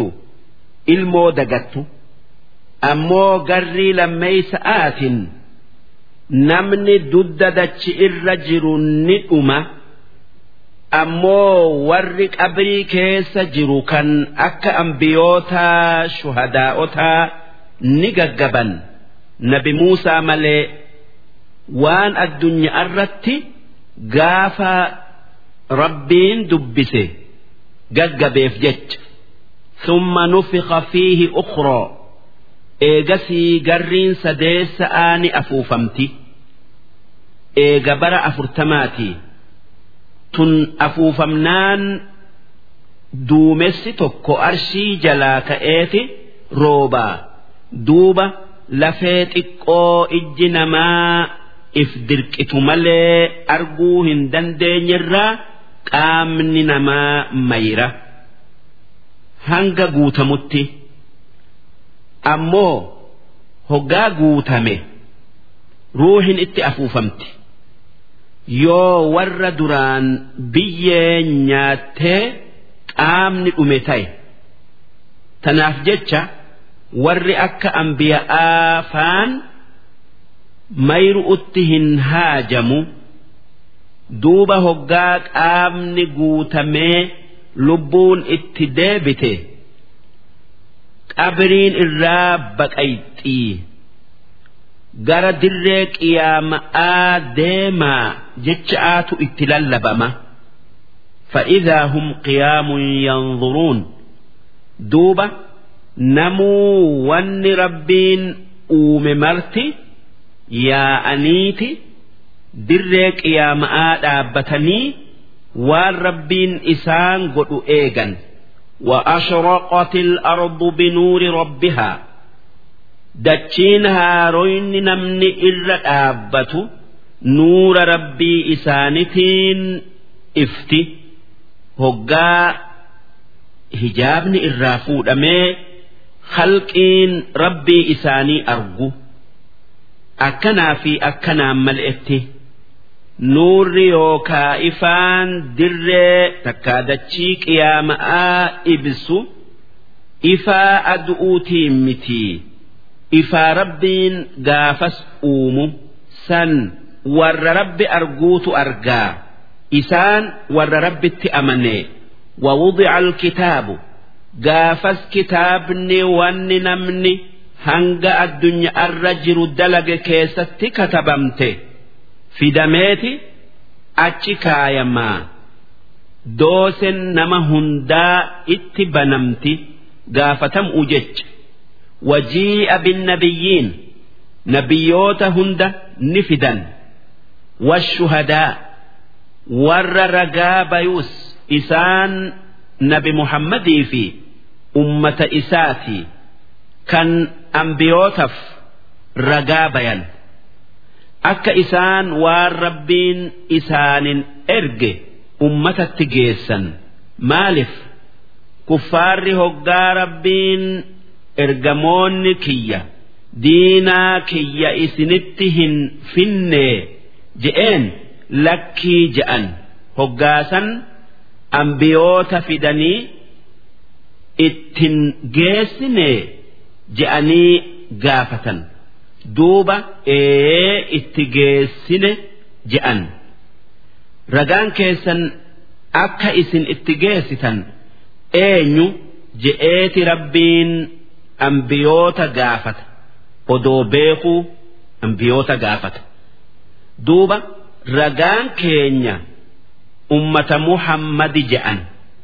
ilmoo dagattu ammoo garrii lammeeysa'aatin namni dudda dachi irra jiru ni dhuma ammoo warri qabrii keessa jiru kan akka ambiyootaa shuhadaa'otaa ni gaggaban nabi Muusaa malee waan addunyaa irratti gaafa rabbiin dubbise gaggabeef jecha ثم نفخ فيه أخرى eegasii garriin sadeessa'aa ni afuufamti eega bara afurtamaati tun afuufamnaan duumessi tokko arshii jalaa ka'eeti roobaa duuba lafee xiqqoo ijji namaa if dirqitu malee arguu hin dandeenyerraa qaamni namaa mayra hanga guutamutti. ammoo hoggaa guutame ruuhin itti afuufamti yoo warra duraan biyyee nyaattee qaamni dhume ta'e tanaaf jecha warri akka ambiya'aa faan mayru'utti hin haajamu duuba hoggaa qaamni guutamee lubbuun itti deebite. qabriin irraa baqayxii gara dirree qiyaama'aa deemaa jecha'aatu itti lallabama فإذا هم قيام ينظرون دوبة نمو ون ربين أوم مرتي يا أنيتي دريك يا مآد أبتني والربين إسان قد إيغن وأشرقت الأرض بنور ربها دتشين هاروين نمن إلا آبة نور ربي إسانتين إفتي هقا هجابني الرافود أمي خلقين ربي إساني أرجو أكنا في أكنا ملئتي Nuurri yookaa ifaan dirree takkaa dachii qiyaama'aa ibsu ifaa adu'uutiin miti ifaa rabbiin gaafas uumu san warra rabbi arguutu argaa isaan warra rabbitti amane ووضع الكتاب gaafas kitaabni wanni namni hanga addunyaa irra jiru dalage keessatti katabamte. fidameeti achi kaayamaa doosen nama hundaa itti banamti gaafatamuu jecha wajii'a binnabiyyiin nabiyyoota hunda ni fidan washuhadaa warra ragaa bayus isaan nabi muhammadii fi ummata isaati kan ambiyootaaf ragaa bayan. akka isaan waan rabbiin isaanin erge ummatatti geessan maaliif kuffaarri hoggaa rabbiin ergamoonni kiyya diinaa kiyya isinitti hin finne je'een lakkii je'an hoggaasan ambiyoota fidanii ittin geessine je'anii gaafatan. duuba ee itti geessine je'an ragaan keessan akka isin itti geessitan eenyu je'eeti rabbiin ambiyoota gaafata odoo beekuu ambiyoota gaafata duuba ragaan keenya ummata muhammadi je'an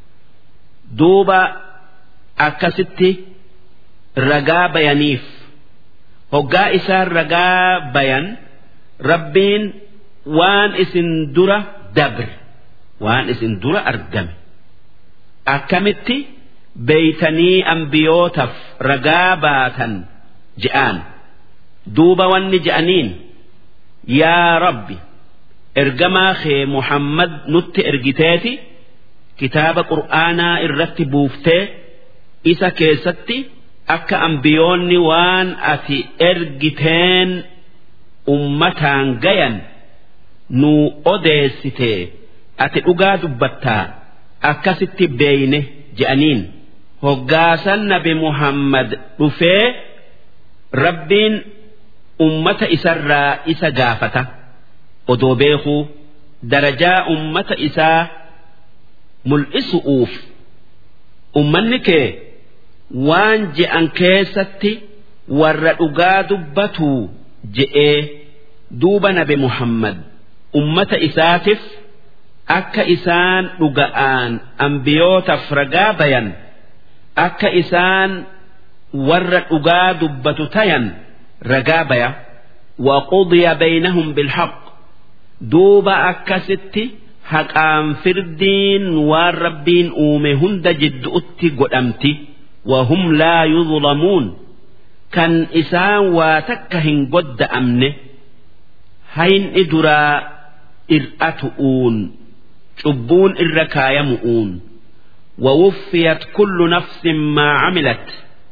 duuba akkasitti ragaa bayaniif. hoggaa isaan ragaa bayan rabbiin waan isin dura dabre waan isin dura argame akkamitti beeytanii ambiyootaaf ragaa baatan je'aan duuba wanni je'aniin yaa rabbi ergamaa kee muhammad nutti ergiteeti kitaaba qur'aanaa irratti buuftee isa keessatti akka ambiyoonni waan ati ergiteen ummataan gayan nu odeessite ati dhugaa dubbattaa akkasitti beeyne je'aniin hoggaasan nabi muhammad dhufee rabbiin ummata isarraa isa gaafata odoo beekuu darajaa ummata isaa mul'isu'uuf ummanni kee waan je'an keessatti warra dhugaa dubbatuu je'ee duuba nabi Muhammad ummata isaatiif akka isaan dhuga'aan ambiyootaaf ragaa bayan akka isaan warra dhugaa dubbatu tayan ragaa baya وقضي بينهم بالحق دوبا أكست haqaan firdiin waan rabbiin uume hunda jidduutti godhamti wahum laa yuzlamuun kan isaan waa takka hin godda'amne hayni duraa ir'atu'uun cubbuun irra kaayamu'uun ووفيت كل نفس ما عملت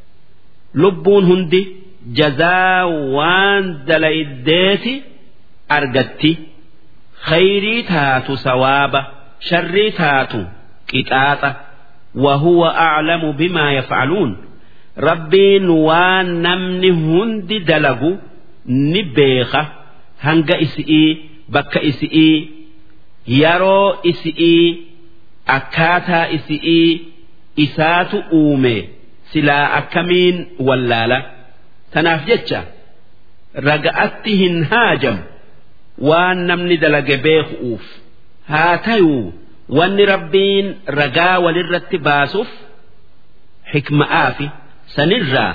لبون هندي جزاء وان دليديت أرجتي خيري تاتو سوابا شري تاتو قطاطة وهو أعلم بما يفعلون ربين وان نمني هندي دلقو نبيخة هنگ إسئي بك إسئي يرو إسئي akkaataa isi'ii isaatu uume silaa akkamiin wallaala tanaaf jecha raga'atti hin haajamu waan namni dalage beeku'uuf haa tayuu wanni rabbiin ragaa walirratti baasuuf xikma'aa fi sanirraa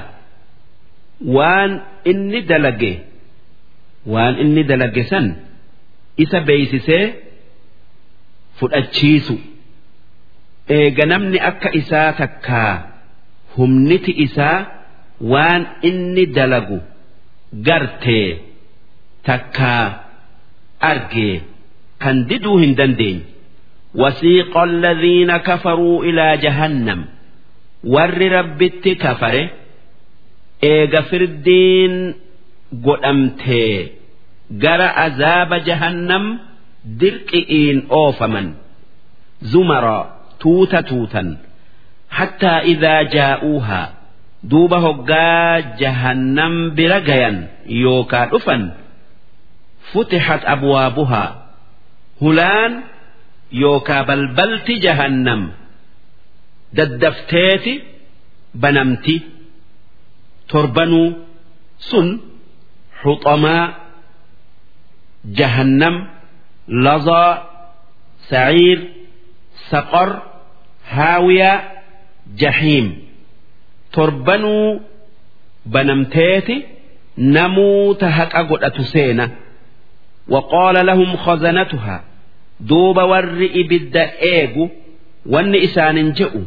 waan inni dalage waan inni dalage san isa beeysisee fudhachiisu. eega namni akka isaa takkaa humniti isaa waan inni dalagu gartee takkaa argee kan diduu hin dandeenye وسيق الذين كفروا إلى جهنم ور ربت كفره إيغا فردين قدمتي جرى عذاب جهنم درقئين أوفمن زمرًا tuuta tuutan hattaa idaa jaa'uuhaa duuba hoggaa jahannam bira gayan yookaa dhufan futixat abwaabuhaa hulaan yookaa balbalti jahannam daddafteeti banamti torbanuu sun xuxamaa jahannam lazaa saciir saqor haawiyaa jahiim torbanuu banamteeti namuuta haqa godhatu seena وقال لهم خزنتها دوب ور إبد إيغو ون إسان جئوا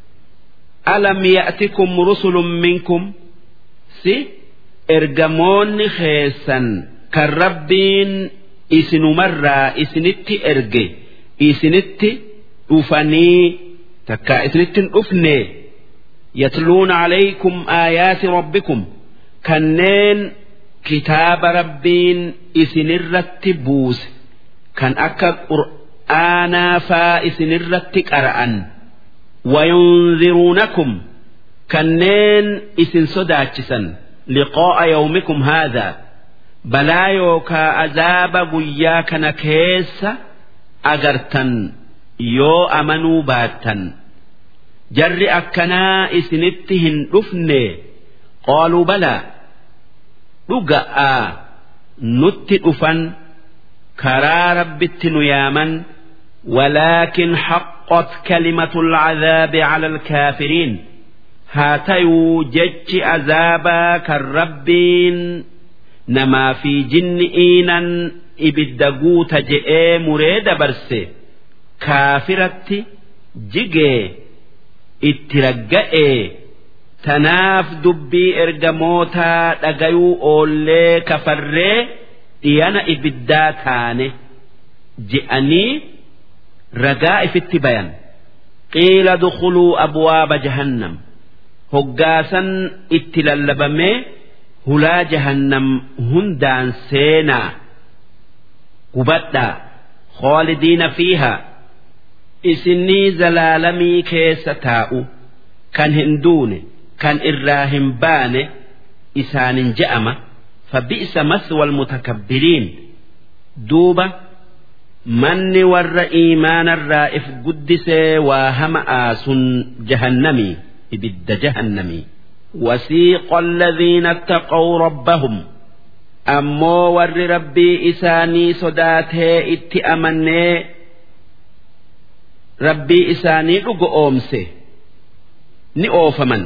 ألم يأتكم رسل منكم سي إرجمون خيسا كالربين إسن مرة إسنت إرجي إسنت dhufanii takka isinittin dhufne yatluuna alaykum aayaati rabbikum kanneen kitaaba rabbiin isinirratti buuse kan akka qur'aanaa faa isinirratti qara'an wayunziruunakum kanneen isin sodaachisan liqaa'a yawmikum haadhaa balaa yookaa azaaba guyyaa kana keessa agartan yoo amanuu baattan jarri akkanaa isinitti hin dhufne qaaluu balaa dhuga'aa nutti dhufan karaa rabbitti nu yaaman ولكن حقت كلمة العذاب على الكافرين هاتيو جتش عذابا كالربين نما في جن إينا إبدقوت جئي مريد برسي kaafiratti jigee itti ragga'ee tanaaf dubbii ergamootaa dhagayuu oollee kafarree dhiyana ibiddaa taane je'anii ragaa ifitti bayan qiila dukuluu abwaaba jahannam hoggaasan itti lallabamee hulaa jahannam hundaan seenaa hubadhaa خالدين فيها isinii zalaalamii keessa taa'u kan hin duune kan irraa hin baane isaanin je'ama فبئس مثوى المتكبرين دوبة من ور إيمان الرائف قدس وهم آس جهنمي إبد جهنمي وسيق الذين اتقوا ربهم أمو ور ربي إساني صداته اتأمني ربي إساني لقو أومسه ni oofaman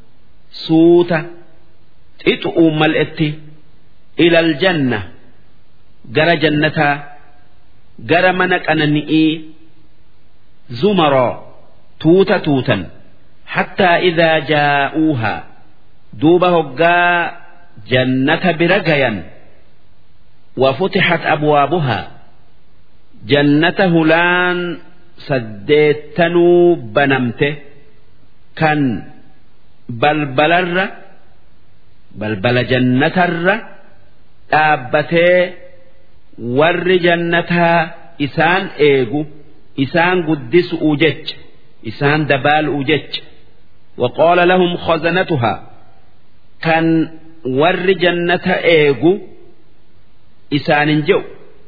suuta xixu'uun mal'etti ilal janna gara jannataa gara mana qanani'ii zumaroo tuuta tuutan hattaa idaa jaa'uuhaa duuba hoggaa jannata bira gayan وفتحت أبوابها جنة هلان سديتنو بنمته kan balbalarra balbala jannatarra dhaabbatee warri jannataa isaan eegu isaan guddisu'u jecha isaan dabaalu'u jecha وقال لهم خزنتها كان ور جنة إيغو إسان جو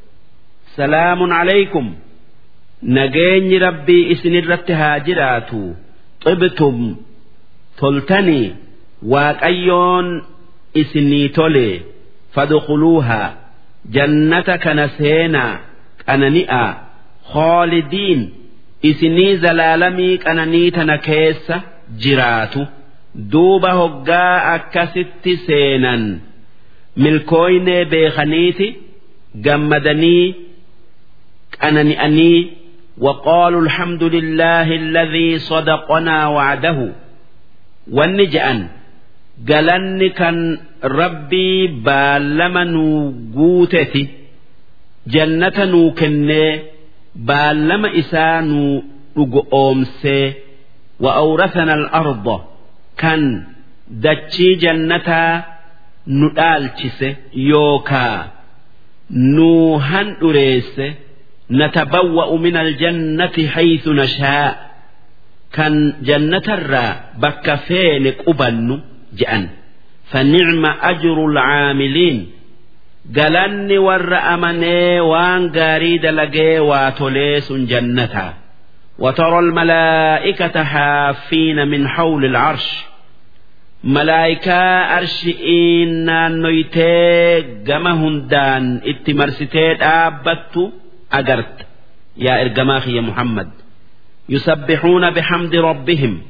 سلام عليكم نجين ربي إسن الرتها جراتو طبتم تلتني واقيون إسني تولي فادخلوها جنة كنسينا كننئا خالدين إسني زلالمي كنني تنكيس جراتو دوبا هقا أكست سينا ملكوين بيخنيتي جمدني كننئني وقالوا الحمد لله الذي صدقنا وعده والنجأن قالن كان ربي بالما نوغوتتي جنة نوكني بالما إسانو نوغومسي وأورثنا الأرض كان دتشي جنة ندالتشي يوكا نوهن أريسي نتبوأ من الجنة حيث نشاء كان جنة الرا بك فين قبن جأن فنعم أجر العاملين قالني ور أمني وان قاريد لقي واتوليس جنتا وترى الملائكة حافين من حول العرش ملائكة أرشئين نويتي قمهن دان اتمرستيت آبتو أجرت يا إرجماخي يا محمد يسبحون بحمد ربهم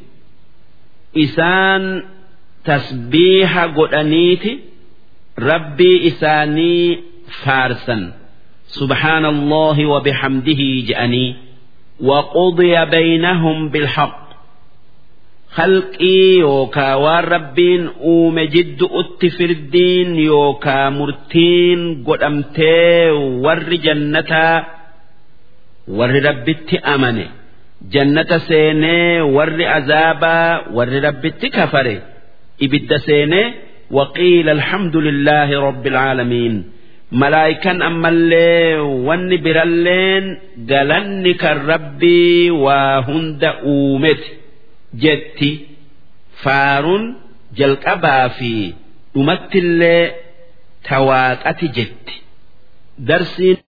إسان تسبيح قرانيتي ربي إساني فارسا سبحان الله وبحمده جأني وقضي بينهم بالحق خلقي يوكا والربين أوم جد أتفر الدين يوكا مرتين قدمتي ور جنة ور ربتي أمني جنة سيني ور عذابا ور ربتي كفري إبد سيني وقيل الحمد لله رب العالمين ملائكا أما اللي ون برلين قالني كالربي وهند أومتي jetti faaruun jalqabaa fi dhumattillee tawaaqati jetti darsiin